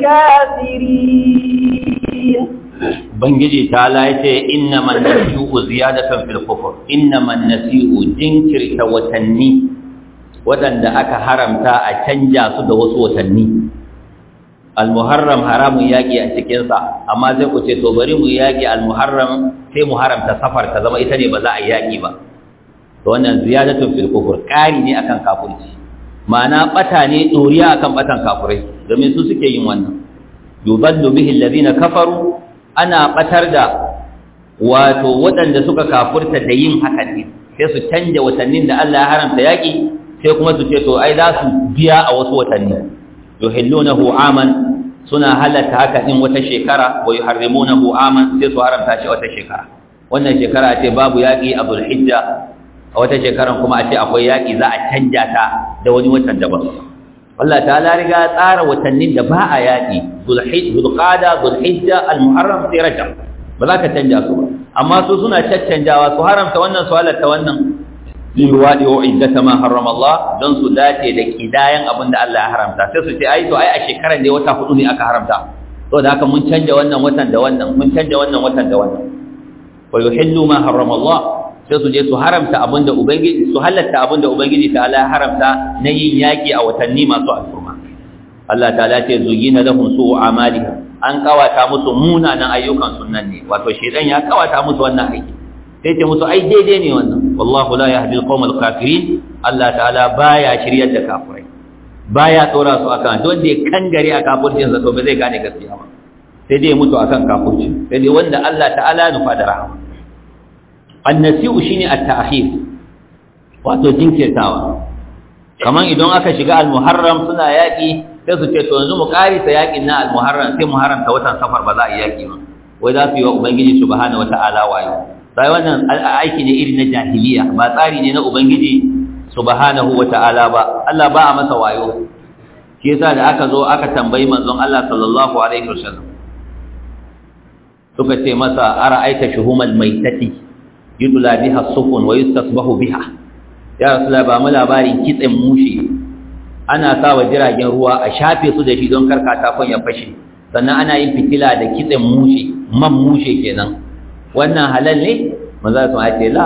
[SPEAKER 2] الكافرين
[SPEAKER 1] Bangiji ta laice innaman nasi'u ziyadatan fil kufr innaman nasi'u jinkirta watanni waɗanda aka haramta a canja su da wasu watanni al-muharram haramun yaƙi a cikinsa amma sai ku ce to bari mu yaƙi al-muharram sai mu haramta safar ta zama ita ne ba za a yaƙi ba to wannan ziyadatun fil kufur ƙari ne akan kafirci ma'ana bata ne doriya akan batan kafirai domin su suke yin wannan yudallu bihi alladhina kafaru ana batar da wato waɗanda suka kafurta da yin haka ne sai su canja watannin da Allah ya haramta yaki sai kuma su ce to ai za su biya a wasu watanni yuhillunahu aman suna halatta haka din wata shekara wa yuharrimunahu aman sai su haramta shi wata shekara wannan shekara ce babu yaki a Zulhijja a wata shekaran kuma a ce akwai yaki za a canja ta da wani watan daban Allah ta'ala riga tsara watannin da ba a yaki Zulhijja Zulqa'da Zulhijja Al-Muharram sai Rajab ba za ka canja su ba amma su suna caccanjawa su haramta wannan su halatta wannan liwadi wa iddata ma harrama Allah don su dace da kidayan abin da Allah ya haramta sai su ce ai to ai a shekaran da wata hudu ne aka haramta to da haka mun canja wannan watan da wannan mun canja wannan watan da wannan wa yuhillu ma harrama Allah sai su je su haramta abin da ubangiji su halatta abin da ubangiji ta Allah ya haramta na yin yaki a watanni masu alfurma Allah ta'ala ce zuyina lahum su'u amalihim an kawata musu munanan ayyukan sunnan ne wato shedan ya kawata musu wannan aiki sai ce musu ai daidai ne wannan wallahu la yahdi al-qawm al-kafirin Allah ta'ala baya shiryar da kafirai baya tsora su akan don da ya kangare a kafircin sa to ba zai gane gaskiya ba sai dai mutu akan kafirci sai dai wanda Allah ta'ala nufa da rahama annasi'u shine at-ta'khir wato jinkirtawa kaman idan aka shiga al-muharram suna yaki sai su ce to yanzu mu karisa yakin na al-muharram sai muharram ta watan safar ba za a yi yaki ba wai za su yi wa ubangiji subhanahu wata'ala wayo sai wannan aiki ne irin na jahiliya ba tsari ne na ubangiji subhanahu wata'ala ba Allah ba a masa wayo shi yasa da aka zo aka tambayi manzon Allah sallallahu alaihi wasallam suka ce masa ara'aita shuhumal maitati yudla biha sufun wa yustasbahu biha ya rasulullah ba mu labarin kitsen mushi ana sa wa jiragen ruwa a shafe su da shi don karkata ya fashe sannan ana yin fitila da kitsen mushi man mushe kenan wannan halal ne maza su ce la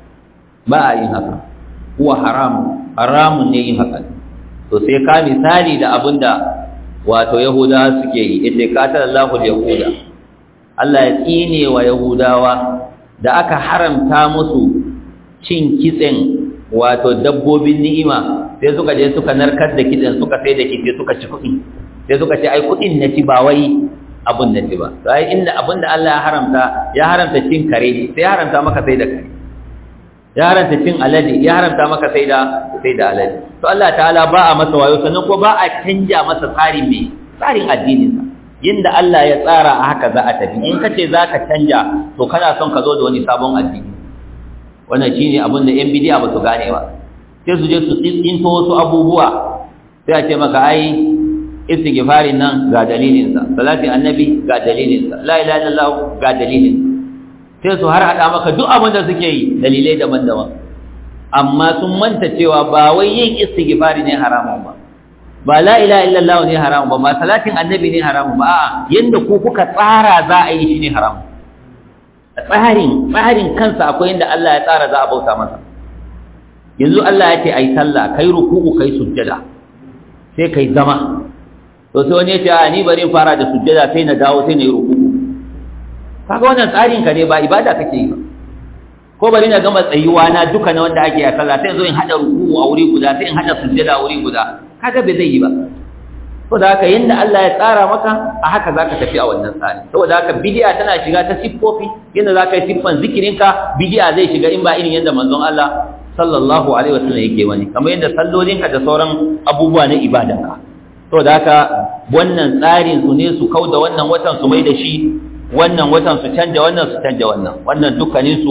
[SPEAKER 1] ba a yin haka kuwa haram haramun ne yin haka to sai ka misali da abinda wato yahudawa suke yi ita katar Allahu yahuda Allah ya tsine wa yahudawa da aka haramta musu cin kitsen wato dabbobin ni'ima sai suka je suka narkar da kitsen suka sai da kitse suka ci kuɗi sai suka ce ai kuɗin na ci ba wai abun da ci ba sai inda abun da Allah ya haramta ya haramta cin kare sai ya haramta maka sai da kare ya haramta cin alade ya haramta maka sai da sai da alade to Allah ta'ala ba a masa wayo sannan ko ba a canja masa tsarin me tsarin addinin sa yinda Allah ya tsara a haka za a tafi in kace zaka canja to kana son ka zo da wani sabon addini wannan shine abin da yan bidiya ba su gane ba sai su je su tsinto wasu abubuwa sai a ce maka ai istighfarin nan ga dalilinsa salatin annabi ga dalilinsa la ilaha illallah ga dalilin sai su har hada maka duk abin da suke yi dalilai daban-daban amma sun manta cewa ba wai yin istighfari ne haramun ba ba la ilaha illallah ne haramun ba ba salatin annabi ne haramun ba a'a yanda ku kuka tsara za a yi shi ne haramun tsarin tsarin kansa akwai inda Allah ya tsara za a bauta masa yanzu Allah ya ce ai sallah kai ruku'u kai sujjada sai kai zama to sai wani ya ce a ni bari fara da sujjada sai na dawo sai na yi ruku'u kaga wannan tsarin ka ne ba ibada kake yi ba ko bari na gama tsayuwa na duka na wanda ake a sallah sai zo in hada ruku'u a wuri guda sai in hada sujjada a wuri guda kaga bai zai yi ba saboda haka yanda Allah ya tsara maka a haka zaka tafi a wannan tsari saboda haka bid'a tana shiga ta siffofi yanda zaka yi siffan zikirinka bid'a zai shiga in ba irin yanda manzon Allah sallallahu alaihi wasallam yake wani kamar yanda sallolinka da sauran abubuwa na ibadanka saboda haka wannan tsarin su ne su kauda wannan watan su mai da shi wannan watan su canja wannan su canja wannan wannan dukkanin su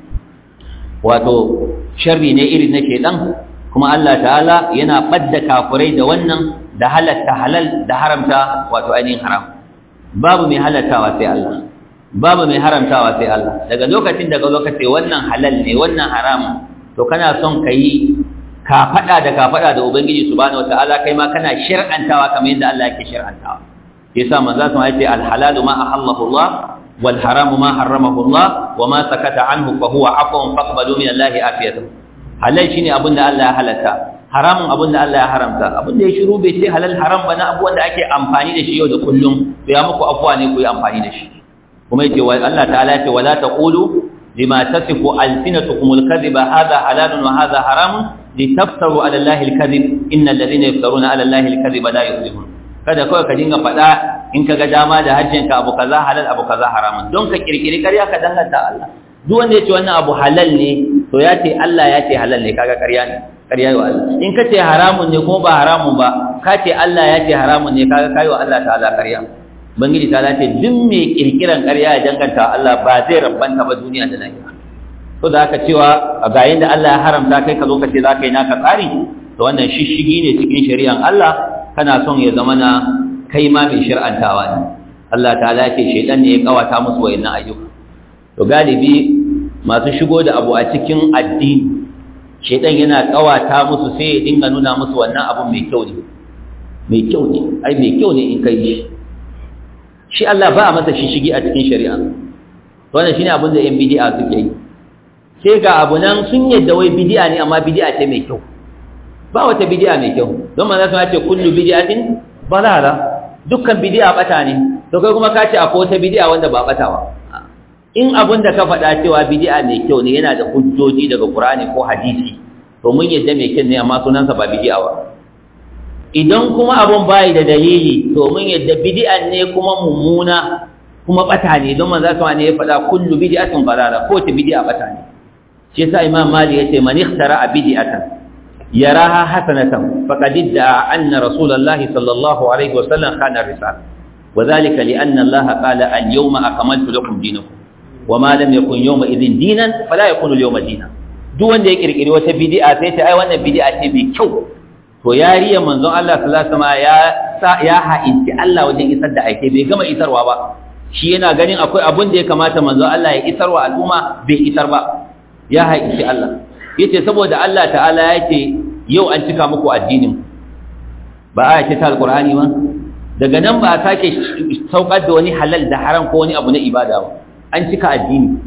[SPEAKER 1] wato sharri ne irin na shedan kuma Allah ta'ala yana badda kafurai da wannan da halatta halal da haramta wato ainihin haram babu mai halattawa sai Allah babu mai haramtawa sai Allah daga lokacin daga lokaci wannan halal ne wannan haram to kana son kai ka fada da ka fada da ubangiji subhanahu wataala kai ma kana shir'antawa kamar yadda Allah yake shir'antawa yasa manzo sun ce al halalu ma ahallahu Allah wal haramu ma harramahu Allah wa ma sakata anhu fa huwa afwan faqbalu min Allah afiyatahu halal shine abinda Allah ya halatta haramun abin da Allah ya haramta abin da ya shiru bai ce halal haram ba na abubuwan da ake amfani da shi yau da kullum to ya muku afuwa ne ku yi amfani da shi kuma yace wa Allah ta'ala yace wala taqulu lima tasifu alsinatukum alkadhiba hadha halalun wa hadha haramun litaftaru ala allahi alkadhib innal ladhina yaftaruna ala allahi alkadhiba la yuflihun kada kawai ka dinga faɗa in ka ga dama da hajjin ka abu kaza halal abu kaza haramun don ka kirkiri ƙarya ka danganta Allah duk wanda ya ce wannan abu halal ne to ya ce Allah ya ce halal ne kaga ƙarya ne ƙarya wa Allah in ka ce haramun ne kuma ba haramun ba ka ce Allah ya ce haramun ne kaga kai wa Allah ta'ala ƙarya bangiji ta ce duk mai kirkiran ƙarya ya danganta Allah ba zai rabbanta ba duniya da lahira to da aka cewa ga yanda Allah ya haramta kai ka zo ka ce za ka yi naka tsari to wannan shishigi ne cikin shari'an Allah kana son ya zama na kai ma mai shir'antawa ne Allah ta'ala ce shaidan ne ya kawata musu wayannan ayyuka to galibi masu shigo da abu a cikin addini shaidan yana kawata musu sai ya dinga nuna musu wannan abu mai kyau ne mai kyau ne ai mai kyau ne in kai shi shi Allah ba a masa shishigi a cikin shari'a to wannan shine abin da yan bid'a suke yi sai ga abu nan sun yadda wai bid'a ne amma bid'a ce mai kyau ba wata bid'a mai kyau don manzo sun ce kullu bid'atin balala dukkan bid'a bata ne to kai kuma ka ce akwai wata bid'a wanda ba bata ba in abin da ka faɗa cewa bid'a mai kyau ne yana da hujjoji daga Qur'ani ko hadisi to mun yadda mai kyau ne amma sunansa ba bid'a ba idan kuma abun bai da dalili to mun yadda bid'an ne kuma mummuna kuma bata ne don manzo sun ne ya faɗa kullu bid'atin balala ko ta bid'a bata ne shi yasa imam mali yace man ikhtara bid'atan يراها حسنة فقد ادعى أن رسول الله صلى الله عليه وسلم خان الرسالة وذلك لأن الله قال اليوم أكملت لكم دينكم وما لم يكن يومئذ دينا فلا يكون اليوم دينا duk wanda ya kirkiri wata bid'a sai ta ai wannan bid'a ce mai kyau to yariya manzon Allah sallallahu alaihi wasallam ya ya ha'inci Allah wajen isar da aike bai gama isarwa ba shi yana ganin akwai abun da ya kamata manzon Allah ya isarwa al'umma bai isar ba ya ha'inci Allah yace saboda Allah ta'ala yace yau an cika muku addinin ba a ce ta alqur'ani ba daga nan ba a sake saukar da wani halal da haram ko wani abu na ibada ba an cika addini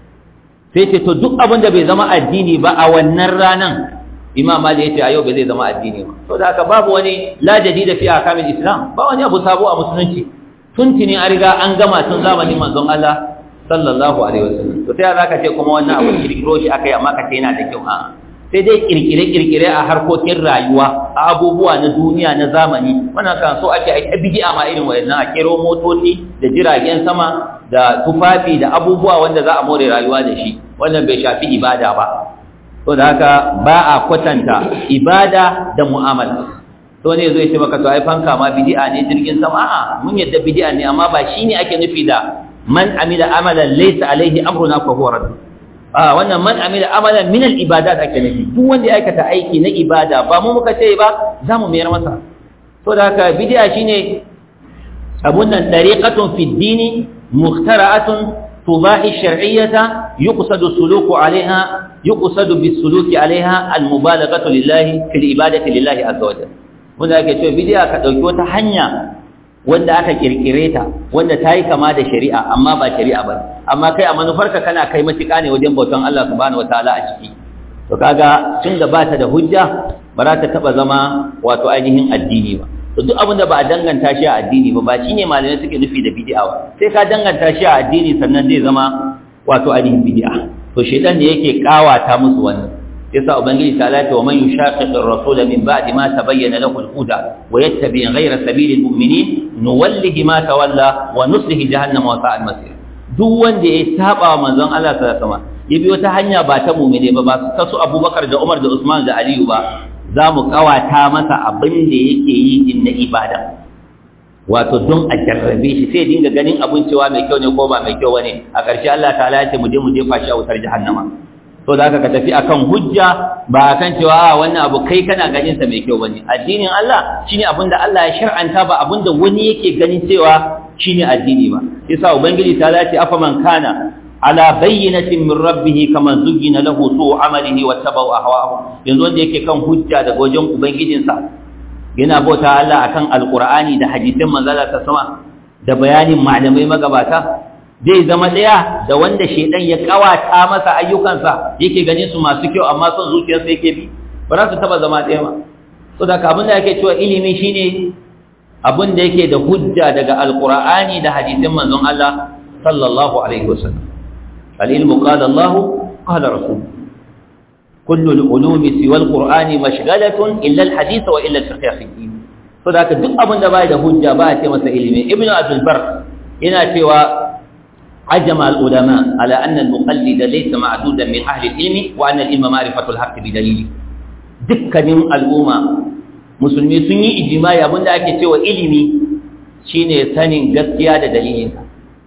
[SPEAKER 1] sai ce to duk abin da bai zama addini ba a wannan ranan imam mali yace a yau bai zai zama addini ba to da haka babu wani la jadida fi ahkamil islam ba wani abu sabo a musulunci tuntuni an riga an gama tun zamanin manzon Allah sallallahu alaihi wasallam to sai zaka ce kuma wannan abu kirkiro shi akai amma ka ce yana da kyau a sai dai kirkire kirkire a harkokin rayuwa a abubuwa na duniya na zamani wannan kan so ake ai bid'a ma irin wayannan a kero motoci da jiragen sama da tufafi da abubuwa wanda za a more rayuwa da shi wannan bai shafi ibada ba to da haka ba a kwatanta ibada da mu'amala to ne zai ce maka to ai fanka ma bid'a ne jirgin sama a'a mun yadda bid'a ne amma ba shine ake nufi da man amila amalan laysa alaihi amruna fa huwa radd ah wannan man amila amalan min al ibadat ake nufi duk wanda ya aikata aiki na ibada ba mu muka ce ba zamu mayar masa to da haka bid'a shine abun nan tariqatun fi dini mukhtara'atun tubahi shar'iyyata yuqsadu suluku alaiha yuqsadu bis suluki alaiha al mubalaghatu lillahi fil ibadati lillahi azza wa jalla wanda ake cewa bid'a ka dauki wata hanya wanda aka kirkire ta wanda ta yi kama da shari'a amma ba shari'a ba amma kai a manufarka kana kai matuƙa ne wajen bautan Allah subhanahu wataala a ciki to kaga tun da ba ta da hujja ba za ta taɓa zama wato ainihin addini ba to duk abin da ba a danganta shi a addini ba ba shine malamai suke nufi da bid'a ba sai ka danganta shi a addini sannan zai zama wato ainihin bid'a to shedan ne yake kawata musu wannan yasa ubangiji ta lati wa man yushaqiq ar-rasul min ba'di ma tabayyana lahu al-huda wa yattabi ghayra sabili al-mu'minin nuwallihi ma tawalla wa nuslihi jahannama wa sa'at masir duk wanda ya saba wa manzon Allah sallallahu alaihi wasallam ya biyo ta hanya ba ta mu'mine ba ba ta su Abubakar da Umar da Usman da Aliyu ba za mu kawata masa abin da yake yi din na ibada wato don a jarrabe shi sai dinga ganin abin cewa mai kyau ne ko ba mai kyau bane a ƙarshe Allah ta'ala ya ce mu je mu jefa shi a wutar jahannama to da ka tafi akan hujja ba akan cewa a wannan abu kai kana ganin sa mai kyau bane addinin Allah shine abin da Allah ya shar'anta ba abin da wani yake ganin cewa shine addini ba yasa ubangiji ta lati afa man kana ala bayyinatin min rabbih kama zuyyina lahu su'u amalihi wattaba'u ahwa'ahu yanzu wanda yake kan hujja daga wajen ubangijinsa yana bauta Allah akan alqur'ani da hadisin manzala ta sama da bayanin malamai magabata zai zama ɗaya da wanda shaidan ya kawata masa ayyukansa yake ganin su masu kyau amma son zuciyarsa yake bi ba za su taba zama ɗaya ba so da abin da yake cewa ilimi shine abin da yake da hujja daga alqur'ani da hadisin manzon Allah sallallahu alaihi wasallam al-ilmu qala Allah qala rasul kullu al-ulumi siwa al-qur'ani mashghalatun illa al-hadith wa illa al-fiqh fi din so da duk abin da bai da hujja ba a ce masa ilimi ibnu abdul bar yana cewa ajma al-ulama ala anna al-muqallid laysa ma'dudan min ahli al-ilmi wa anna al-ilma ma'rifatu al-haqq bi dalili dukkanin al'umma musulmi sun yi ijimai abinda ake cewa ilimi shine sanin gaskiya da dalilinsa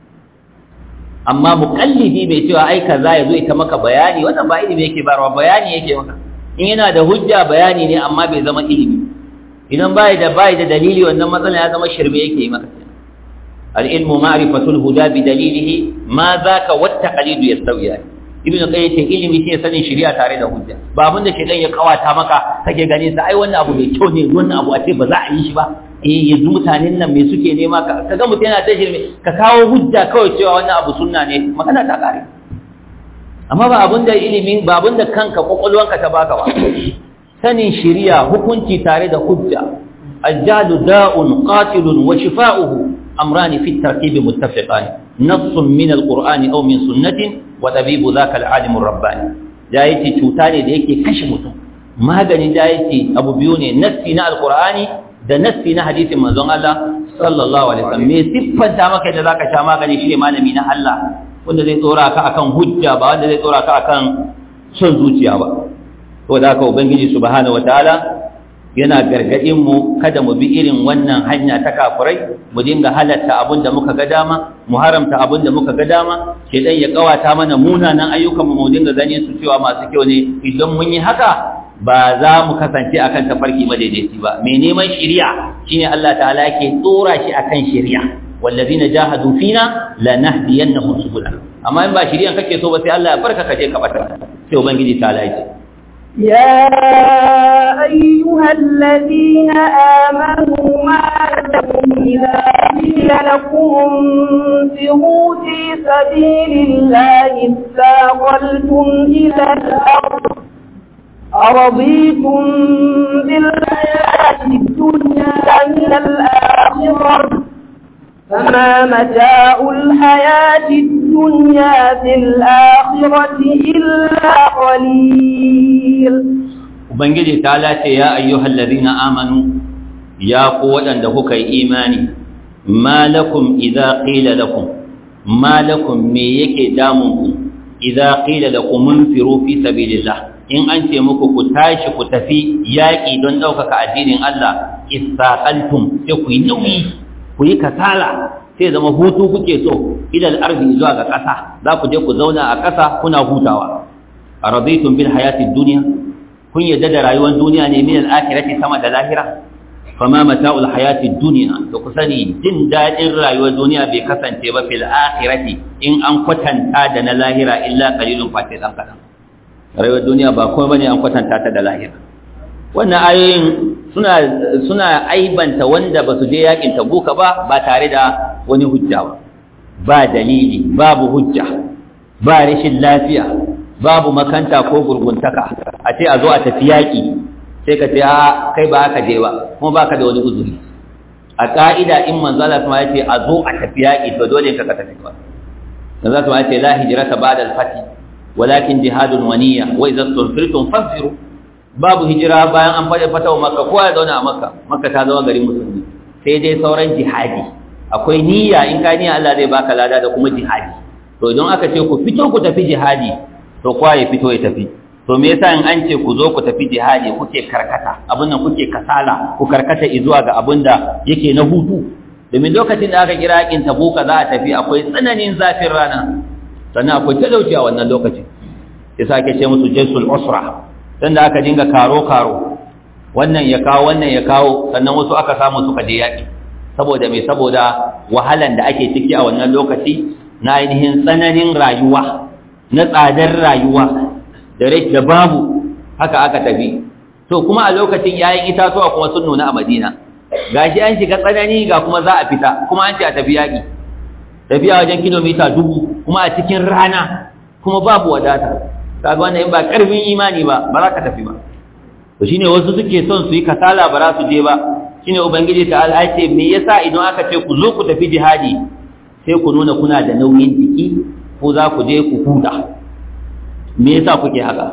[SPEAKER 1] amma muqallidi bai cewa ai kaza yazo ita maka bayani wannan ba ilimi yake barwa bayani yake maka in yana da hujja bayani ne amma bai zama ilimi idan bai da bai da dalili wannan matsala ya zama shirme yake yi maka al-ilmu ma'rifatul huda bi dalilihi ma zaka wat taqlidu yastawiyan ibnu qayyim ce ilimi shine sanin shari'a tare da hujja ba abinda shedan ya kawata maka kake ganin sa ai wannan abu mai kyau ne wannan abu a ce ba za a yi shi ba eh yanzu mutanen nan me suke nema ka ga mutum yana ta shirme ka kawo hujja kawai cewa wannan abu sunna ne magana ta kare amma ba abinda ilimin ba abinda kanka kokolwanka ta baka ba sanin shari'a hukunci tare da hujja الجهل داء قاتل وشفاؤه أمران في التركيب متفقان نص من القرآن أو من سنة وطبيب ذاك العالم الرباني جايتي تشوتاني da yake kashe mutum maganin jayiti abu biyu ne nassi na alqur'ani da nassi na hadisin manzon Allah sallallahu alaihi wasallam me siffanta maka da zaka sha magani shine malami na Allah wanda zai tsora ka akan hujja ba wanda zai tsora ka akan son zuciya ba to da haka ubangiji subhanahu wataala yana gargadin mu kada mu bi irin wannan hanya ta kafurai mu dinga halatta abin da muka ga dama mu haramta abin da muka ga dama shedan ya kawata mana munanan ayyukan mu mu dinga ganin su cewa masu kyau ne idan mun yi haka ba za mu kasance akan tafarki madaidaici ba mai neman shari'a shine Allah ta'ala yake tsora shi akan shari'a wallazina jahadu fina lanahdiyannahum subulana amma in ba shari'a kake so ba sai Allah ya barka ka je ka bata sai ubangiji ta Allah
[SPEAKER 2] يا أيها الذين آمنوا ما لكم إذا قيل لكم انفروا في سبيل الله اثاقلتم إلى الأرض أرضيتم بالحياة الدنيا من الآخرة فما متاع الحياة الدنيا في الآخرة إلا قليل
[SPEAKER 1] Ubangiji ta lace ya ayyuhal ladina amanu ya ku waɗanda kuka yi imani malakum idza qila lakum malakum me yake damun ku idza qila lakum munfiru fi sabilillah in an ce muku ku tashi ku tafi yaƙi don ɗaukaka addinin Allah istaqaltum sai ku yi nauyi ku yi kasala sai zama hutu kuke so ilal arzi zuwa ga ƙasa za ku je ku zauna a ƙasa kuna hutawa a raditun bil hayatid duniya kun yadda da rayuwar duniya ne min al-akhirati sama da lahira fama mata'ul hayatid dunya to ku sani jin dadin rayuwar duniya bai kasance ba fil akhirati in an kwatanta da na lahira illa qalilun fati dan kadan rayuwar duniya ba komai bane an kwatanta ta da lahira wannan ayoyin suna suna aibanta wanda ba su je yakin tabuka ba ba tare da wani hujja ba ba dalili babu hujja ba rashin lafiya babu makanta ko gurguntaka a ce a zo a tafi yaƙi sai ka ce a kai ba ka je ba kuma ba ka da wani uzuri a ƙa'ida in manzala kuma ya ce a zo a tafi yaƙi to dole ka ka tafi ba manzala kuma ya ce la hijrata ba'da al-fath walakin jihadun waniya wa idza tunfirtum fanfiru babu hijira bayan an fada fatawa makka kowa ya zauna a makka makka ta zama garin musulmi sai dai sauran jihadi akwai niyya in ka niyya Allah zai baka lada da kuma jihadi to idan aka ce ku fito ku tafi jihadi to kowa ya fito ya tafi to me yasa in an ce ku zo ku tafi jihadi kuke karkata abin nan kuke kasala ku karkata zuwa ga abin da yake na hutu domin lokacin da aka kira yakin tabuka za a tafi akwai tsananin zafin rana sannan akwai talauci a wannan lokacin yasa ake ce musu jaisul usra sanda aka dinga karo karo wannan ya kawo wannan ya kawo sannan wasu aka samu suka je yaki saboda me saboda wahalan da ake ciki a wannan lokaci na ainihin tsananin rayuwa na tsadar rayuwa da rai da babu haka aka tafi to kuma a lokacin yayin itatuwa kuma sun nuna a Madina gashi an shiga tsanani ga kuma za a fita kuma an ce a tafi yaki tafiya wajen kilomita dubu kuma a cikin rana kuma babu wadata kaga wannan in ba karfin imani ba ba za ka tafi ba to shine wasu suke son su yi kasala ba za su je ba shine ubangiji ta Allah ce me yasa idan aka ce ku zo ku tafi jihadi sai ku nuna kuna da nauyin jiki ko za ku je ku huta me yasa kuke haka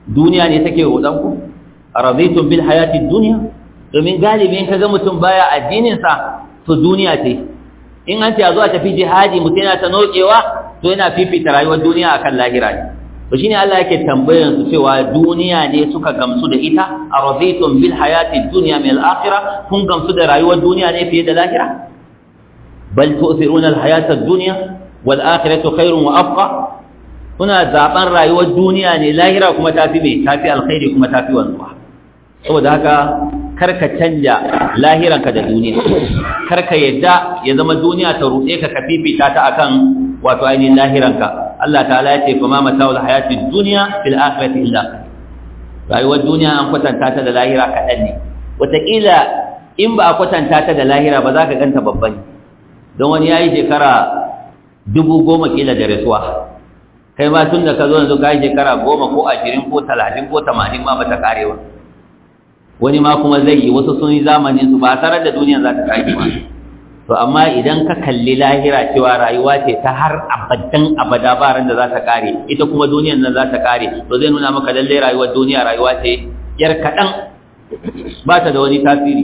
[SPEAKER 1] duniya ne take rodan ku aradaitum bil hayati dunya domin galibi in kaga mutum baya addinin sa to duniya ce in an ce a zo a tafi jihadi mutum yana ta nokewa to yana fifita rayuwar duniya akan lahira ne to shine Allah yake tambayar su cewa duniya ne suka gamsu da ita araditum bil hayati dunya min al akhirah kun gamsu da rayuwar duniya ne fiye da lahira bal tu'thiruna al hayata ad-dunya wal akhiratu khairun wa abqa kuna zaben rayuwar duniya ne lahira kuma tafi me tafi alkhairi kuma tafi wanzuwa saboda haka karka canja lahiranka da duniya karka yadda ya zama duniya ta ruɗe ka ka fifita ta akan wato ainihin lahiranka Allah ta'ala ya ce fa ma mata'ul hayatid dunya fil akhirati illa rayuwar duniya an kwatanta ta da lahira kaɗan ne wataƙila in ba a kwatanta ta da lahira ba za ka ganta babban don wani ya yi shekara dubu goma kila da rasuwa kai ma tun da ka zo yanzu ka yi shekara goma ko ashirin ko talatin ko tamanin ma ba ta kare ba wani ma kuma zai yi wasu sun yi zamanin su ba tarar da duniya za ta kare ba to amma idan ka kalli lahira cewa rayuwa ce ta har abadan abada ba ran da za ta kare ita kuma duniyan nan za ta kare to zai nuna maka lalle rayuwar duniya rayuwa ce yar kaɗan ba ta da wani tasiri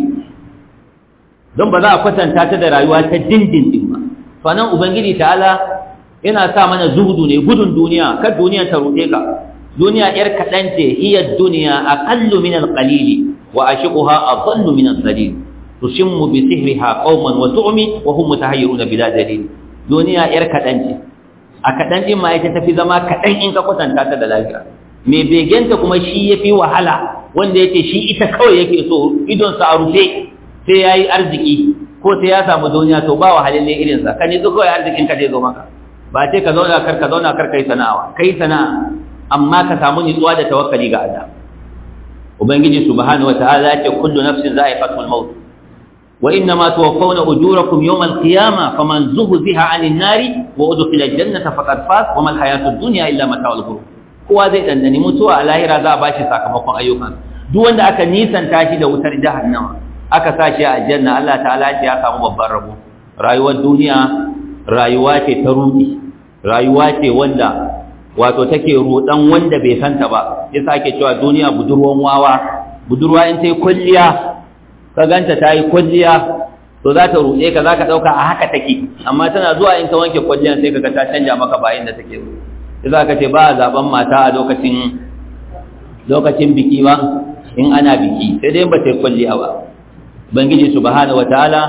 [SPEAKER 1] don ba za a kwatanta ta da rayuwa ta dindindin ba to nan ubangiji ta'ala yana sa mana zuhudu ne gudun duniya kar duniya ta ruɗe ka duniya yar kaɗan ce hiya duniya aqallu min al-qalili wa ashiquha adallu min al-dalil tushimmu bi sihriha qauman wa tu'mi wa hum mutahayyiruna bila dalil duniya yar kaɗan ce a kaɗan din ma ita tafi zama kaɗan in ka kwatanta ta da lafiya mai begenta kuma shi yafi wahala wanda yake shi ita kawai yake so idon sa a rufe sai yayi arziki ko sai ya samu duniya to ba wahalalle irin sa kan yanzu kawai arzikin ka zai zo maka ba ce ka zauna kar ka zauna kar kai sana'a kai sana'a amma ka samu nutsuwa da tawakkali ga Allah ubangiji subhanahu wataala ya ce kullu nafsin za'iqatul maut wa innama tuwaffawna ujurakum yawmal qiyamah faman zuhziha 'anil nari wa udkhila al-jannata faqad faz wa mal hayatud dunya illa mata'ul ghurur kowa zai dandani mutuwa a lahira za a bashi sakamakon ayyukan duk wanda aka nisanta shi da wutar jahannama aka sa shi a aljanna Allah ta'ala ya samu babban rabo rayuwar duniya rayuwa ce ta rudi rayuwa ce wanda wato take rudan wanda bai santa ba yasa ake cewa duniya budurwan wawa budurwa in ta yi kwalliya ka ganta ta yi kwalliya to za ta ruɗe ka za ka ɗauka a haka take amma tana zuwa in ta wanke kwalliyan sai ka ga ta canja maka bayan da take so sai za ka ce ba a zaben mata a lokacin lokacin biki ba in ana biki sai dai ba ta yi kwalliya ba ubangiji subhanahu wataala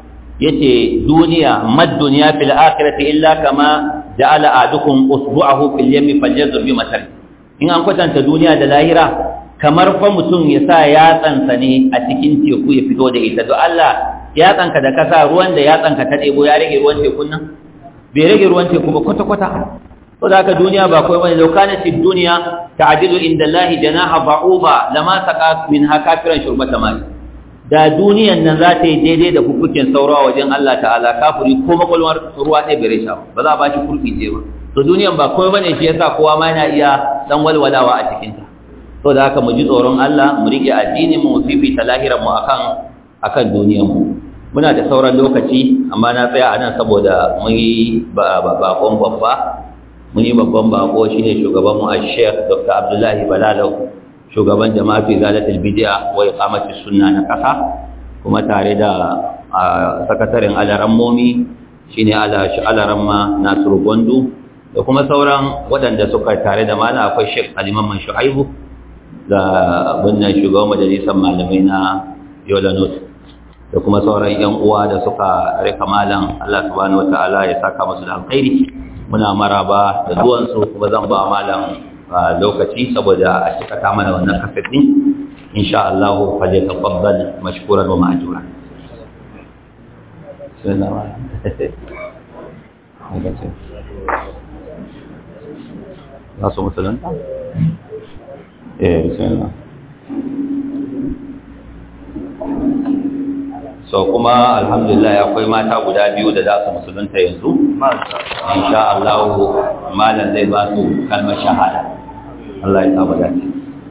[SPEAKER 1] yace duniya mad dunya fil akhirati illa kama ja'ala adukum usbu'ahu fil yammi falyazur bi matar in an kwatanta duniya da lahira kamar fa mutum ya sa yatsansa ne a cikin teku ya fito da ita to Allah yatsanka da kasa ruwan da yatsanka ta ɗebo ya rage ruwan tekun nan bai rage ruwan teku ba kwata kwata to da haka duniya ba kawai bane law kanat ad-dunya ta'dilu inda Allah janaha ba'uba lama saqa minha kafiran shurbata mai da duniyan nan za ta yi daidai da hukukin saurawa wajen Allah ta'ala kafiri ko makwalwar ruwa ɗaya bai sha ba za a ba shi kurfi ce ba to duniyan ba kawai bane shi yasa kowa ma yana iya dan walwalawa a cikin ta to da haka mu ji tsoron Allah mu rike addini mu fifita lahirar mu akan akan duniyar mu muna da sauran lokaci amma na tsaya a nan saboda mun yi bakon babba mun yi babban bako shine shugaban mu Sheikh Dr. Abdullahi Balalau shugaban jama'a fi zalatul bid'a wa iqamatis sunna na kasa kuma tare da sakataren alarammomi shine ala alaramma Nasiru Gondo da kuma sauran waɗanda suka tare da mana akwai Sheikh Aliman Shu'aibu da wannan shugaban majalisar malamai na Yola North da kuma sauran yan uwa da suka rika malam Allah subhanahu wataala ya saka musu da alkhairi muna maraba da zuwansu kuma zan ba malam lokaci saboda a cika ta mana wannan kafet din insha Allah fa zai tafaddal mashkuran wa ma'jura za su musulun? eh bismillah so kuma alhamdulillah akwai mata guda biyu da za su musulunta yanzu insha Allah malam zai ba su kalmar shahada Allah ya saba dace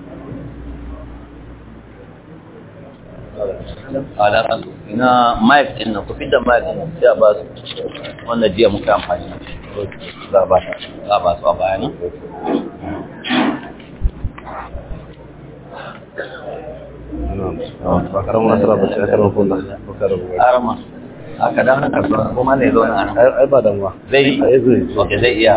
[SPEAKER 1] alaƙa ina mic ɗin nan ku fi da mic ɗin sai a ba su wannan jiya muka amfani za a ba su a bayanan
[SPEAKER 3] ba karamin nasara ba ce a karamar kunda ba karamin
[SPEAKER 1] arama aka dan haka so kuma ne zo na
[SPEAKER 3] ai ba damuwa
[SPEAKER 1] zai
[SPEAKER 3] ai zai
[SPEAKER 1] okay zai iya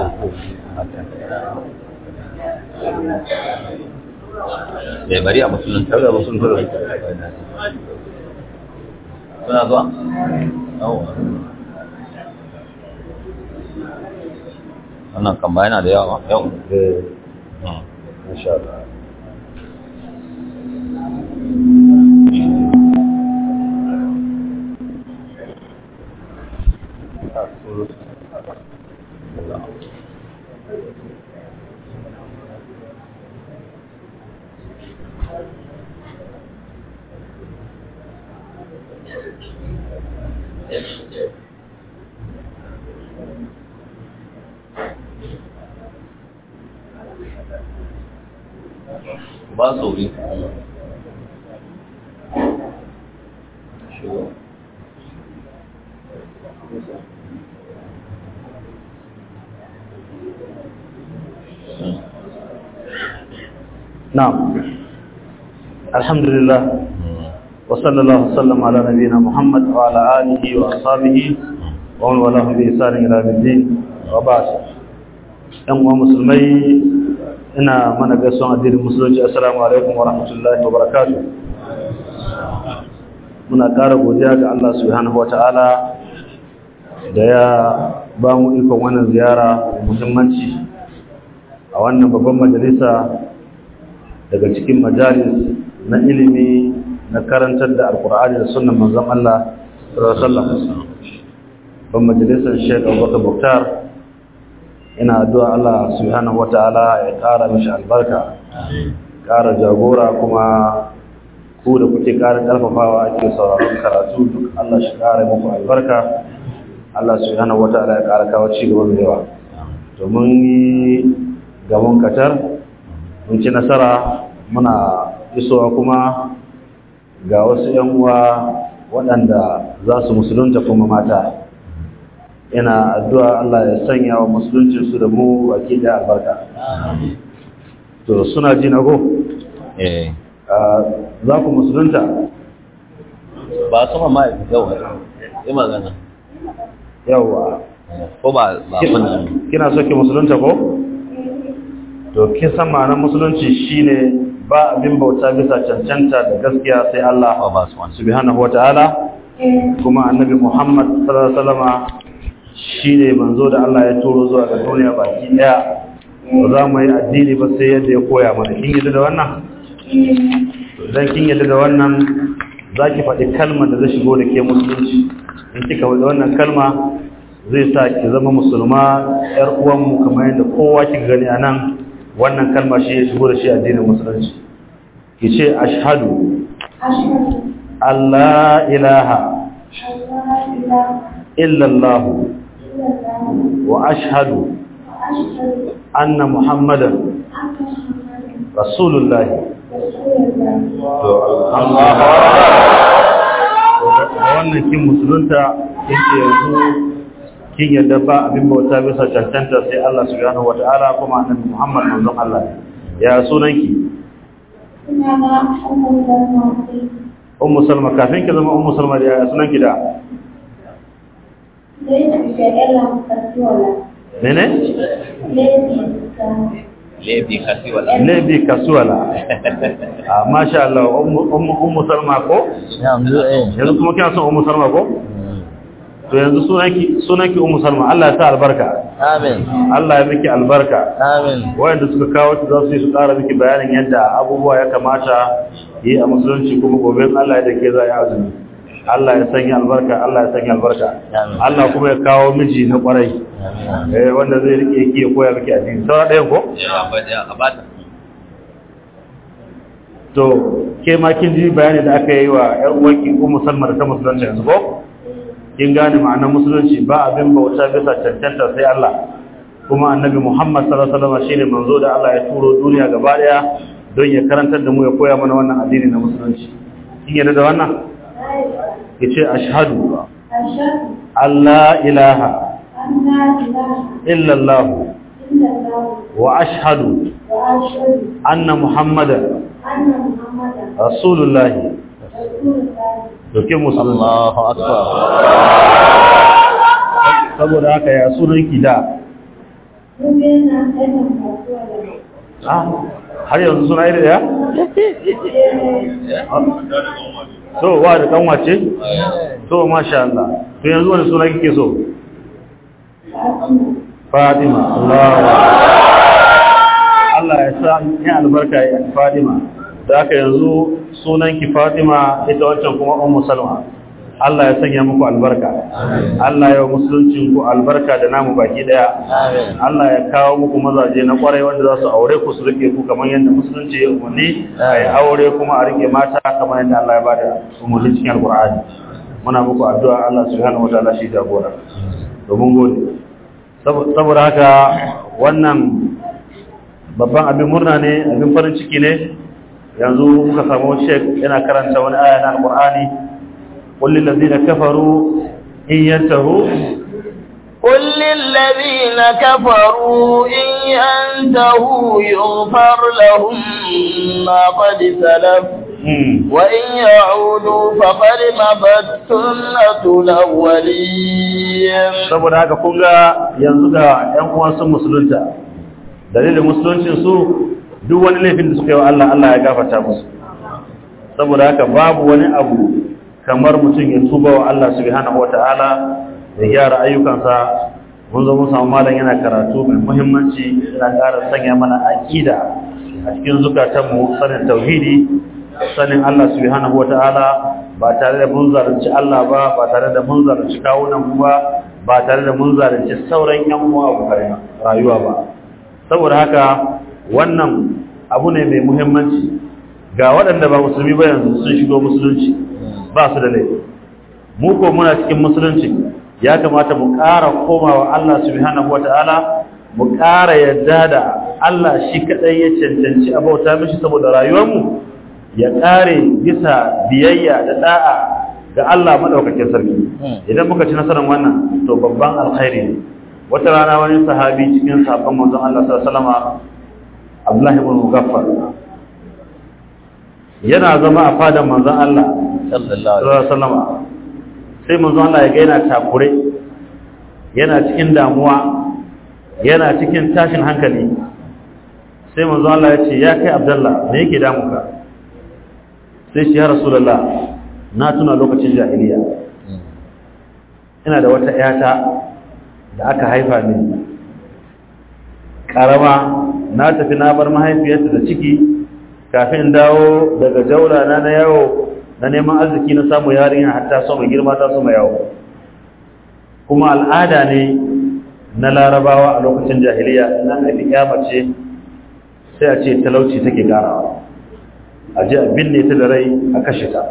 [SPEAKER 1] bai bari a musulun
[SPEAKER 3] kaga ba sun tura
[SPEAKER 1] suna zuwa Yawwa. wannan kan ba yana da yawa yau
[SPEAKER 3] eh
[SPEAKER 1] Hmm.
[SPEAKER 3] insha Allah
[SPEAKER 1] ba su wuri
[SPEAKER 3] na'am alhamdulillah وصلى الله وسلم على نبينا محمد وعلى آله وأصحابه ومن والاه بإحسان إلى يوم الدين وبعد ‘yan uwa musulmai ina mana gaisuwan addinin musulunci assalamu alaikum wa rahmatullahi wa barakatu muna ƙara godiya ga Allah subhanahu wa ta'ala da ya ba mu ikon wannan ziyara muhimmanci a wannan babban majalisa daga cikin majalis na ilimi na karantar da alkur'ani da sunan manzon Allah sallallahu alaihi wasallam ban majalisar Sheikh Abubakar Buktar ina addu'a Allah subhanahu wataala ya ƙara mishi albarka ƙara jagora kuma ku da kuke ƙara ƙarfafawa ake sauraron karatu duk Allah shi ƙara muku albarka Allah subhanahu wataala ya ƙara kawo ci gaba mai yawa domin yi gaban katar mun ci nasara muna isowa kuma ga wasu ‘yan uwa waɗanda za su musulunta kuma mata ina addu'a Allah ya sanya wa musulunci su da mu baki da albarka to suna ji na go
[SPEAKER 1] eh
[SPEAKER 3] za ku musulunta
[SPEAKER 1] ba su ma yau yi magana
[SPEAKER 3] yawa
[SPEAKER 1] ko ba ba kun
[SPEAKER 3] kina so ki musulunta ko to kin san ma'anar musulunci shine ba abin bauta bisa cancanta da gaskiya sai Allah
[SPEAKER 1] ba ba su wani
[SPEAKER 3] subhanahu wata'ala kuma annabi Muhammad sallallahu alaihi wasallama shine manzo da Allah ya turo zuwa ga duniya baki daya ba za mu yi addini ba sai yadda ya koya mana kin yadda da wannan dan kin yadda da wannan zaki faɗi kalmar da zai shigo da ke musulunci in kika faɗi wannan kalma zai sa ki zama musulma yar uwanmu kamar yadda kowa kika gani a nan wannan kalma shi ya shigo da shi addinin musulunci ki ce ashhadu Allah ilaha illallah wa ashhadu anna muhammadan rasulullah to Allah da wannan kin musulunta kin ce yanzu kin yadda ba abin bauta bisa cancanta sai Allah subhanahu wataala kuma annabi Muhammad manzon Allah ya sunanki Ummu Salma kafin ki zama Ummu Salma da ya sunanki da Mene?
[SPEAKER 1] lebi kasi wala
[SPEAKER 3] Lebi Kasuwala. Ah masha Allah Ummu Ummu Salma ko?
[SPEAKER 1] yanzu eh
[SPEAKER 3] Yanzu kuma kina son Ummu Salma ko? To yanzu sunanki sunanki Ummu Salma Allah ya sa albarka.
[SPEAKER 1] amin
[SPEAKER 3] Allah ya miki albarka.
[SPEAKER 1] amin
[SPEAKER 3] wayanda suka kawo ta za su yi su ƙara miki bayanin yadda abubuwa ya kamata yi a musulunci kuma gobe in Allah ya dake za a yi azumi Allah ya sanya albarka Allah ya sanya albarka
[SPEAKER 1] Amin.
[SPEAKER 3] Allah kuma ya kawo miji na kwarai eh wanda zai rike ki ya koya miki addini saura ɗaya ko
[SPEAKER 1] ya ba da abata
[SPEAKER 3] to ke ma kin ji bayani da aka yi wa ƴan uwanki ko musamman da ta musulunci yanzu ko kin gane ma'anar musulunci ba abin bauta bisa cancanta sai Allah kuma annabi Muhammad sallallahu alaihi wasallam shine manzo da Allah ya turo duniya gaba daya don ya karantar da mu ya koya mana wannan addini na musulunci kin yarda da wannan yace ashhadu alla ilaha illa Allah wa ashhadu anna muhammadan rasulullahi dokin musulunci
[SPEAKER 1] Allahu akbar
[SPEAKER 3] saboda haka ya sunan ki da Ah, har yanzu suna iri daya? so wa da kanwa ce? so masha Allah to yanzu wani suna kike so? Fatima Allah Allah ya sa ya albarka ya Fatima da haka yanzu sunanki Fatima ita wancan kuma Ummu Salma Allah ya sanya muku albarka Allah ya musuluncin ku albarka da namu baki daya Allah ya kawo muku mazaje na kwarai wanda za su aure ku su rike ku kamar yadda musulunci ya umarni ai aure kuma a rike mata kamar yadda Allah ya bada umarni cikin Alkur'ani muna muku addu'a Allah subhanahu wataala shi jagora domin gode saboda haka wannan babban abin murna ne abin farin ciki ne yanzu muka samu shek yana karanta wani aya na Alkur'ani قل للذين كفروا إن ينتهوا
[SPEAKER 4] قل للذين كفروا إن ينتهوا يغفر لهم ما قد سلف وإن يعودوا فقد مضت سنة الأولين
[SPEAKER 3] saboda haka kun ga yanzu ga ƴan uwan sun musulunta dalilin musuluncin su duk wani laifin da suka yi wa Allah Allah ya gafarta musu saboda haka babu wani abu kamar mutum ya tuba wa Allah subhanahu wata'ala da gyara ayyukansa mun zo mun samu malam yana karatu mai muhimmanci yana ƙara sanya mana aqida a cikin zukatanmu sanin tauhidi sanin Allah subhanahu wata'ala ba tare da mun zalunci Allah ba ba tare da mun zalunci kawunan mu ba ba tare da mun zalunci sauran yan uwa abokan rayuwa ba saboda haka wannan abu ne mai muhimmanci ga waɗanda ba musulmi ba yanzu sun shigo musulunci ba su da laifi mu ko muna cikin musulunci ya kamata mu ƙara komawa Allah subhanahu wata'ala mu ƙara yadda da Allah shi kadai ya cancanci a bauta mishi saboda rayuwarmu ya ƙare bisa biyayya da da'a ga Allah madaukakin sarki idan muka ci nasarar wannan to babban alkhairi ne wata rana wani sahabi cikin sahabban manzon Allah sallallahu alaihi wasallam Abdullah ibn Mughaffar yana zama a fadan manzon Allah sallallahu alaihi wasallam sai manzon Allah ya ga yana takure yana cikin damuwa yana cikin tashin hankali sai manzon Allah ya ce ya kai Abdullah me yake damuka sai shi ya Rasulullah na tuna lokacin jahiliya ina da wata yata da aka haifa mini karama na tafi na bar mahaifiyarta da ciki kafin dawo daga jaula na na yawo na neman arziki na samu yarinya hatta so mai girma ta so mai yawo kuma al'ada ne na larabawa a lokacin jahiliya nan da ya mace sai a ce talauci take karawa a ji a binne ta da rai a kashe ta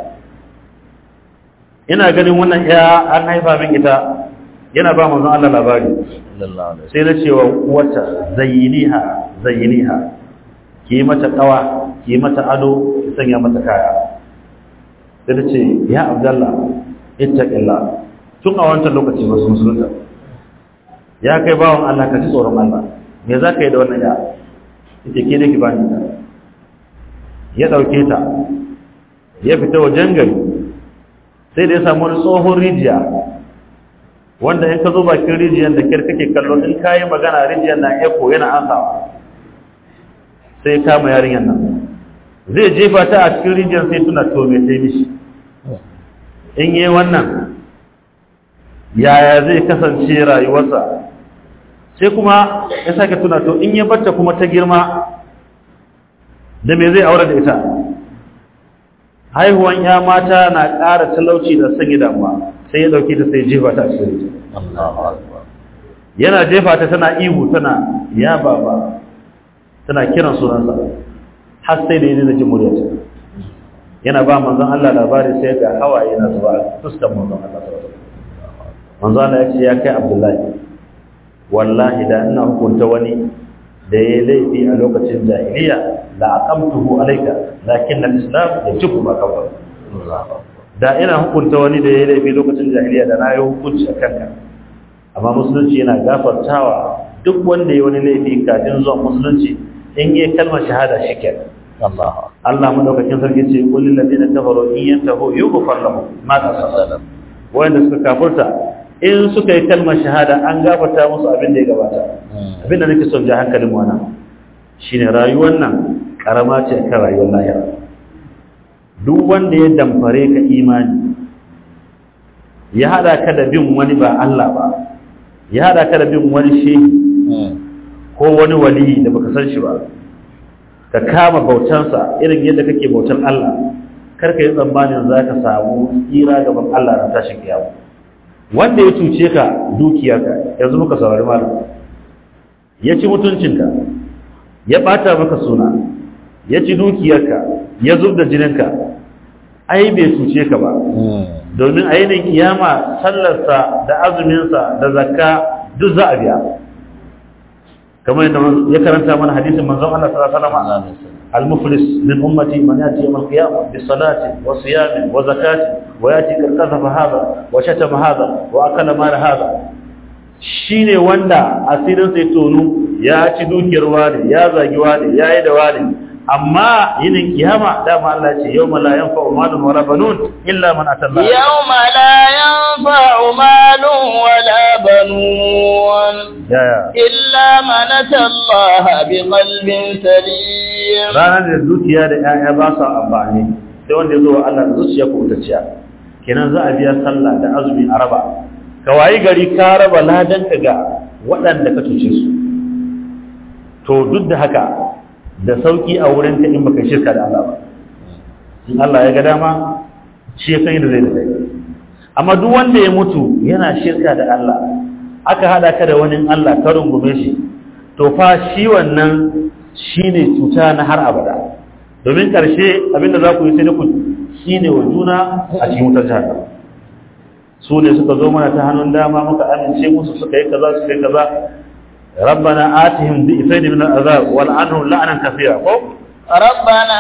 [SPEAKER 3] ina ganin wannan ya an haifa min ita yana ba manzon Allah labari sai na cewa wata zayyiniha zayyiniha ki mata kawa ki mata ado ki sanya mata kaya sai ta ce ya abdallah ittaqillah tun a wancan lokaci ba su musulunta ya kai bawon Allah ka ji tsoron Allah me za ka yi da wannan ya ita ke ne ki bani ta ya dauke ta ya fita wajen gari sai da ya samu wani tsohon rijiya wanda in ka zo bakin rijiyar da kyar kake kallo in ka yi magana rijiyar na eko yana ansawa sai kama yarinyar nan zai jefa ta a cikin rijiyar sai tuna to mai sai mishi in yi wannan yaya zai kasance rayuwarsa sai kuma ya sake tuna to in ya bata kuma ta girma da me zai aure da ita haihuwan ya mata na ƙara talauci da sanya damuwa sai ya dauke ta sai jefa ta a cikin yana jefa ta tana ihu tana ya baba tana kiran sunansa har sai da yana jin muryarta yana ba manzon Allah labari sai ga hawaye na zuwa fuskar manzon Allah sallallahu alaihi wasallam manzon Allah ya ce ya kai Abdullahi wallahi da ina hukunta wani da ya laifi a lokacin jahiliya la aqamtuhu alayka lakin al-islam yajibu ma kawai da ina hukunta wani da ya laifi lokacin jahiliya da na yi hukunci a kanka amma musulunci yana gafartawa duk wanda ya wani laifi kafin zuwa musulunci in yi kalmar shahada shi ke
[SPEAKER 1] Allah
[SPEAKER 3] Allah madaukakin sarki ce qul lil ladina kafaru in yantahu yughfar lahum ma qasala wanda suka kafurta in suka yi kalmar shahada an gafarta musu abin da ya gabata abin da nake son ja hankalin mu wannan shine rayuwar nan karama ce kan rayuwar lahira duk wanda ya damfare ka imani ya hada ka da bin wani ba Allah ba ya hada ka da bin wani shehi ko wani wali da baka san shi ba ka kama bautansa irin yadda kake bautan Allah karka yi tsammanin za ka samu tsira gaban Allah na tashin kiyama wanda ya cuce ka dukiyarka yanzu muka saurari malam ya ci mutuncinka ya bata maka suna ya ci dukiyarka ya zub da jininka ai bai cuce ka ba domin a yanayin kiyama sallarsa da azuminsa da zakka duk za a biya kamar yadda ya karanta mana hadisin manzon Allah sallallahu alaihi wasallam al-muflis min ummati man yati yawm al-qiyamah bi salati wa siyami wa zakati wa yati kazafa hadha wa shatama hadha wa akala mal hadha shine wanda asirin sai tonu ya ci dukiyar wani ya zagi wani ya yi da wani amma yinin kiyama dama Allah ce yawma la yanfa'u malun wala banun illa man atalla
[SPEAKER 4] yawma la yanfa'u malun wala banun
[SPEAKER 3] ya ya
[SPEAKER 4] illa man atalla bi qalbin salim
[SPEAKER 3] ranar da dukiya da 'ya'ya ba su amfani sai wanda ya zo wa Allah da zuciya ko utacciya kenan za a biya sallah da azumi a raba ka wayi gari ka raba ladan ka ga waɗanda ka cuce su to duk da haka da sauki a wurin ka in baka shirka da Allah ba in Allah ya ga dama shi ya san yadda zai da kai amma duk wanda ya mutu yana shirka da Allah aka hada ka da wani Allah ka rungume shi to fa shi wannan shine cuta na har abada domin karshe abinda za ku yi sai ku shine wa juna a cikin wutar jahannam su ne suka zo mana ta hannun dama muka amince musu suka yi kaza suka yi kaza ربنا آتهم ضعفين من العذاب والعنهم لعنا كثيرا
[SPEAKER 4] ربنا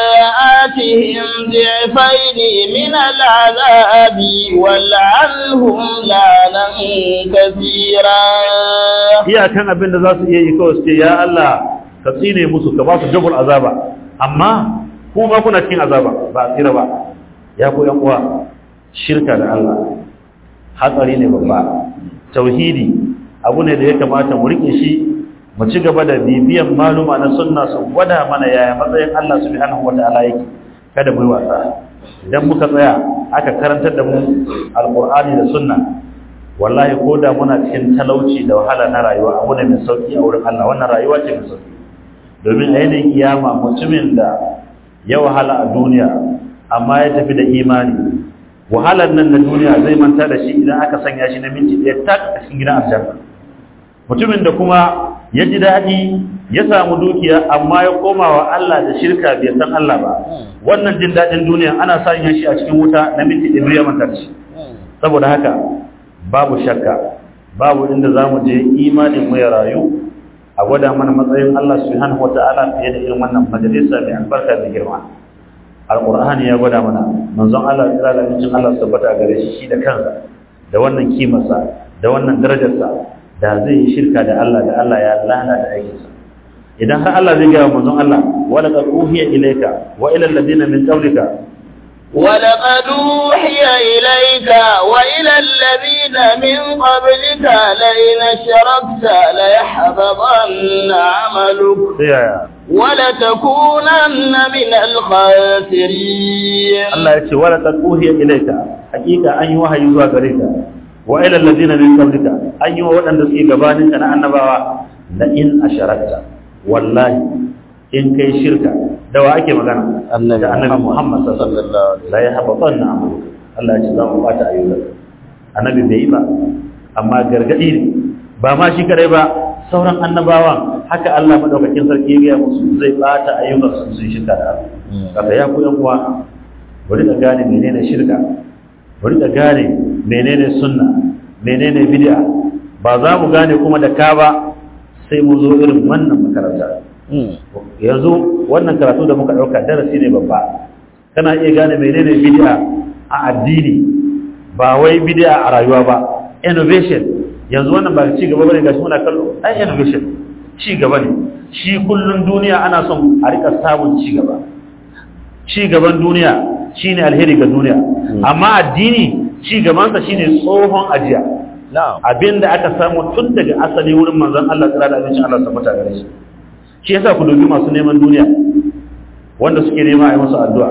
[SPEAKER 4] آتهم ضعفين من العذاب والعنهم لعنا كثيرا
[SPEAKER 3] iya kan abin da za su iya yi kawai su ce ya Allah ka tsine musu ka ba su jabul azaba amma ku ma kuna cikin azaba ba a tsira ba ya ku yan uwa shirka da Allah hatsari ne babba tauhidi abu ne da ya kamata mu rike shi mu ci gaba da bibiyan maluma na sunna su gwada mana yaya matsayin Allah subhanahu wataala yake kada mu yi wasa idan muka tsaya aka karantar da mu alqur'ani da sunna wallahi ko da muna cikin talauci da wahala na rayuwa abu ne mai sauki a wurin Allah wannan rayuwa ce mai sauki domin a yanayin kiyama mutumin da ya wahala a duniya amma ya tafi da imani wahalar nan na duniya zai manta da shi idan aka sanya shi na minti ɗaya tak a cikin gidan aljanna mutumin da kuma ya ji daɗi ya samu dukiya amma ya koma wa Allah da shirka bai san Allah ba wannan jin daɗin duniya ana sanya shi a cikin wuta na minti ɗaya ya manta da shi saboda haka babu shakka babu inda za mu je imanin mu ya rayu a gwada mana matsayin Allah subhanahu wata'ala fiye da irin wannan majalisa mai albarka da girma alqur'ani ya gwada mana manzon Allah ya tsara da Allah tabbata gare shi shi da kansa da wannan kimarsa da wannan darajarsa da zai yi shirka da Allah da Allah ya lana da aikinsa idan har Allah zai gaya manzon Allah wala qad uhiya ilayka wa ila alladhina min qablika
[SPEAKER 4] ولقد أوحي إليك وإلى الذين من قبلك لئن أشركت ليحبطن عملك ولتكونن من الخاسرين
[SPEAKER 3] Allah ya ce wala qad uhiya ilayka hakika an yi wahayi zuwa gare ka wa ila alladhina min qablika an yi wa waɗanda suke gabanin ka na annabawa la in asharakta wallahi in kai shirka da wa ake magana
[SPEAKER 1] Annabi
[SPEAKER 3] da annabi Muhammad sallallahu
[SPEAKER 1] sallallahu alaihi
[SPEAKER 3] la yahbatanna amalu Allah ya ce za mu bata ayyuka annabi bai yi ba amma gargadi ne ba ma shi kadai ba sauran annabawan haka Allah madaukakin sarki ya gaya musu zai bata ayyukan su sun shirka da Allah kafa ya ku yan uwa bari ka gane menene shirka bari ka gane menene sunna menene bid'a ba za mu gane kuma da ka ba sai mu zo irin wannan makaranta yanzu wannan karatu da muka dauka darasi ne babba kana iya gane menene bid'a a addini ba wai bid'a a rayuwa ba innovation yanzu wannan ba ci gaba bane gashi muna kallo ai innovation ci gaba ne shi kullun duniya ana son a rika samun ci gaba ci gaban duniya shine alheri ga duniya amma addini ci gabansa shine tsohon ajiya abinda aka samu tun daga asali wurin manzon Allah tsira da abinci Allah tabbata gare shi shi yasa ku dubi masu neman duniya wanda suke nema a yi musu addu'a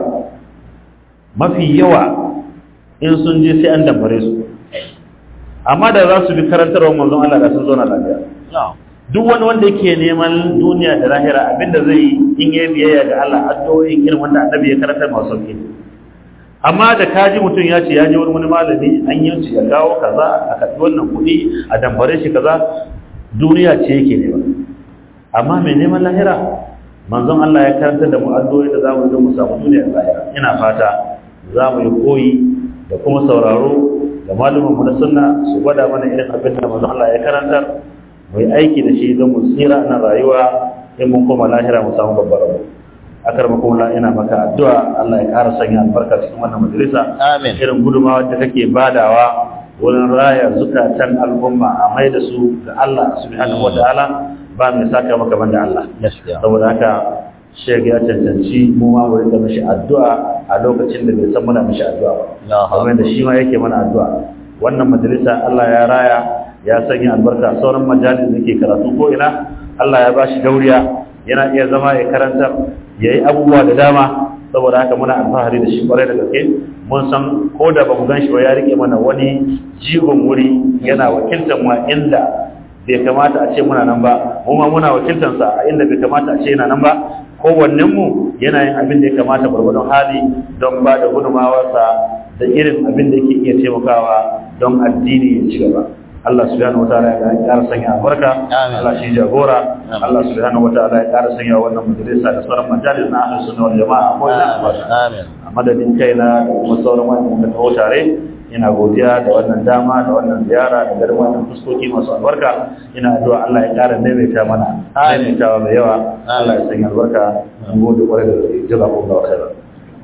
[SPEAKER 3] mafi yawa in sun je sai an dambare su amma da za su bi karantarwar manzon Allah da sun zauna lafiya duk wani wanda yake neman duniya da lahira abinda zai yi in yi biyayya ga Allah addu'o'in irin wanda annabi ya karantar masu sauki amma da kaji mutum ya ce ya je wani malami an yi ya kawo kaza a karɓi wannan kuɗi a dambare shi kaza duniya ce yake nema amma mai neman lahira manzon Allah ya karantar da mu addu'o'i da zamu yi mu samu duniya da lahira ina fata za mu yi koyi da kuma sauraro da malumin mu na sunna su gwada mana irin abin da manzon Allah ya karantar mu yi aiki da shi don mu tsira na rayuwa in mun koma lahira mu samu babbar rabo akar makola ina maka addu'a Allah ya ƙara sanya albarka cikin wannan majalisa
[SPEAKER 4] Amin.
[SPEAKER 3] irin gudumawa da kake badawa wurin raya zukatan al'umma a mai da su ga Allah subhanahu wataala ba mai saka maka banda Allah saboda haka sheg ya cancanci mu ma mu rika mishi addu'a a lokacin da bai san muna mishi addu'a ba kamar da shi ma yake mana addu'a wannan majalisa Allah ya raya ya sanya albarka sauran majalis da ke karatu ko ina Allah ya bashi dauriya yana iya zama ya karantar ya yi abubuwa da dama saboda haka muna alfahari da shi kwarai da gaske mun san ko da ba mu gan shi ba ya rike mana wani jigon wuri yana wakiltar mu inda bai kamata a ce muna nan ba mu ma muna wakiltansa a inda bai kamata a ce yana nan ba kowannen mu yana yin abin da ya kamata gwargwadon hali don ba da gudunmawarsa da irin abin da yake iya taimakawa don addini ya ci gaba Allah subhanahu wataala ya ƙara sanya albarka Allah shi jagora Allah subhanahu wataala ya ƙara sanya wannan majalisa da sauran majalis na ahlus sunna wal jamaa ko ina amin a madadin kaina da kuma sauran wanda muka taho tare ina godiya da wannan dama da wannan ziyara da garin wannan fuskoki masu albarka ina addu'a Allah ya ƙara maimaita mana maimaitawa mai yawa Allah ya sanya albarka mun gode kwarai da gaske jazakumullahu khairan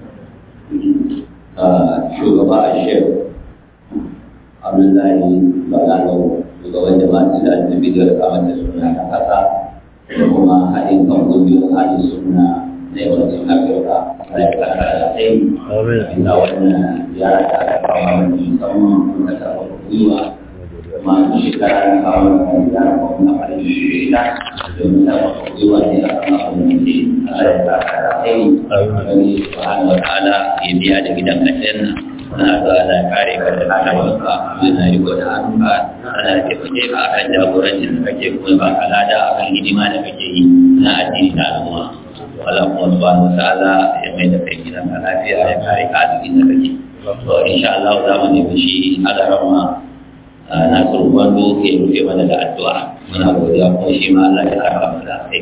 [SPEAKER 1] shugaba a shehu abdullahi balalo shugaban jama'a da annabi da kamar da suna ta kasa da kuma haɗin kan ƙungiyoyin haɗin suna na yawancin afirka da ya kasa da sai da wannan ziyara da aka kawo wani musamman kuma ta kawo gwiwa kuma shekara na kawo wani ziyara ko kuma farin shi da domin ta kawo gwiwa ne a kan abin da ke a ya kasa da sai wani subhanahu wa ta'ala ya biya da gidan aljanna na ga ana kare ka da hannunka yana riko da hannunka ana taimake ka akan jagorancin da kake kuma ba ka lada akan hidima da kake yi na addini da al'umma Allah kuma subhanahu wa ta'ala ya mai da kai gidan ka lafiya ya kare ka a cikin da kake to insha Allah za mu nemi shi alarama na surban do ke rufe mana da addu'a muna godiya kuma shi ma Allah ya saka mu da sai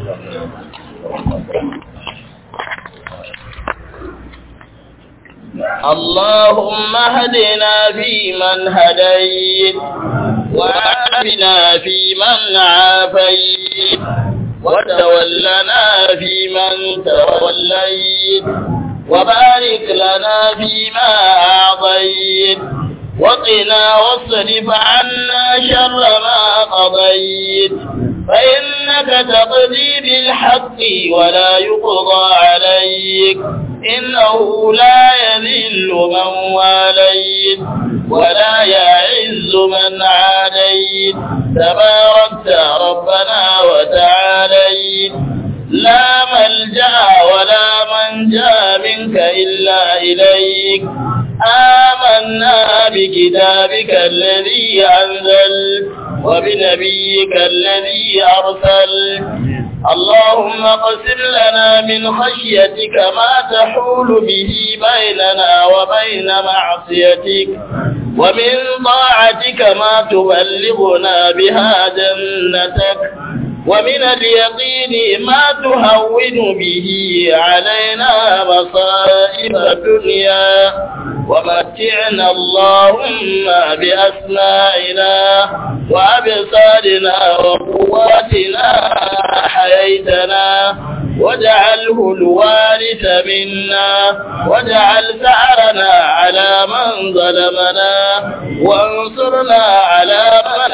[SPEAKER 4] اللهم اهدنا فيمن هديت وعافنا فيمن عافيت وتولنا فيمن توليت وبارك لنا فيما أعطيت وقنا واصرف عنا شر ما قضيت فإنك تقضي بالحق ولا يقضى عليك إنه لا يذل من واليت ولا يعز من عاديت تباركت ربنا وتعاليت لا ملجأ ولا منجا منك إلا إليك آمنا بكتابك الذي أنزل وبنبيك الذي أرسل اللهم اقسم لنا من خشيتك ما تحول به بيننا وبين معصيتك ومن طاعتك ما تبلغنا بها جنتك ومن اليقين ما تهون به علينا مصائب الدنيا ومتعنا اللهم بأسمائنا وأبصارنا وقواتنا حييتنا واجعله الوارث منا واجعل ثأرنا على من ظلمنا وانصرنا على من عادنا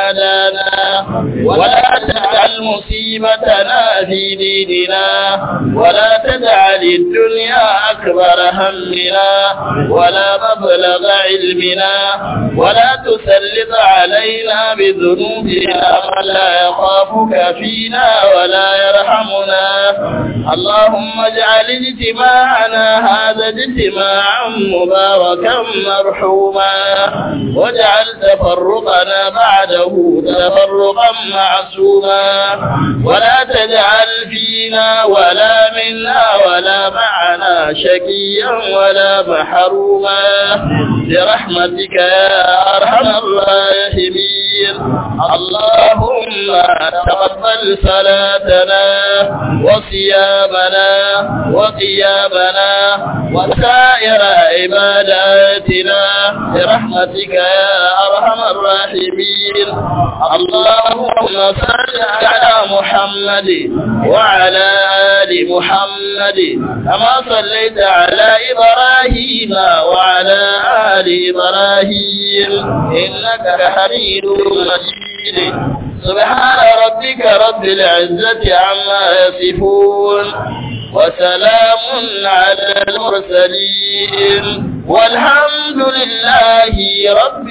[SPEAKER 4] هدانا ولا تجعل مصيبتنا في ديننا ولا تجعل الدنيا أكبر همنا ولا مبلغ علمنا ولا تسلط علينا بذنوبنا من لا يخافك فينا ولا يرحمنا اللهم اجعل اجتماعنا هذا اجتماعا مباركا مرحوما واجعل تفرقنا بعده تفرقا معصوما ولا تجعل فينا ولا منا ولا معنا شقيا ولا محروما برحمتك يا ارحم الراحمين اللهم تقبل صلاتنا وصيامنا وقيامنا وسائر عباداتنا برحمتك يا ارحم الراحمين اللهم صل على محمد وعلى ال محمد كما صليت على ابراهيم وعلى ال ابراهيم انك حميد مجيد سبحان ربك رب العزة عما يصفون وسلام على المرسلين والحمد لله رب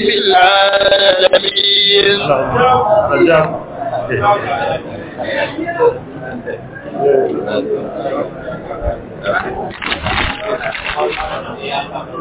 [SPEAKER 4] العالمين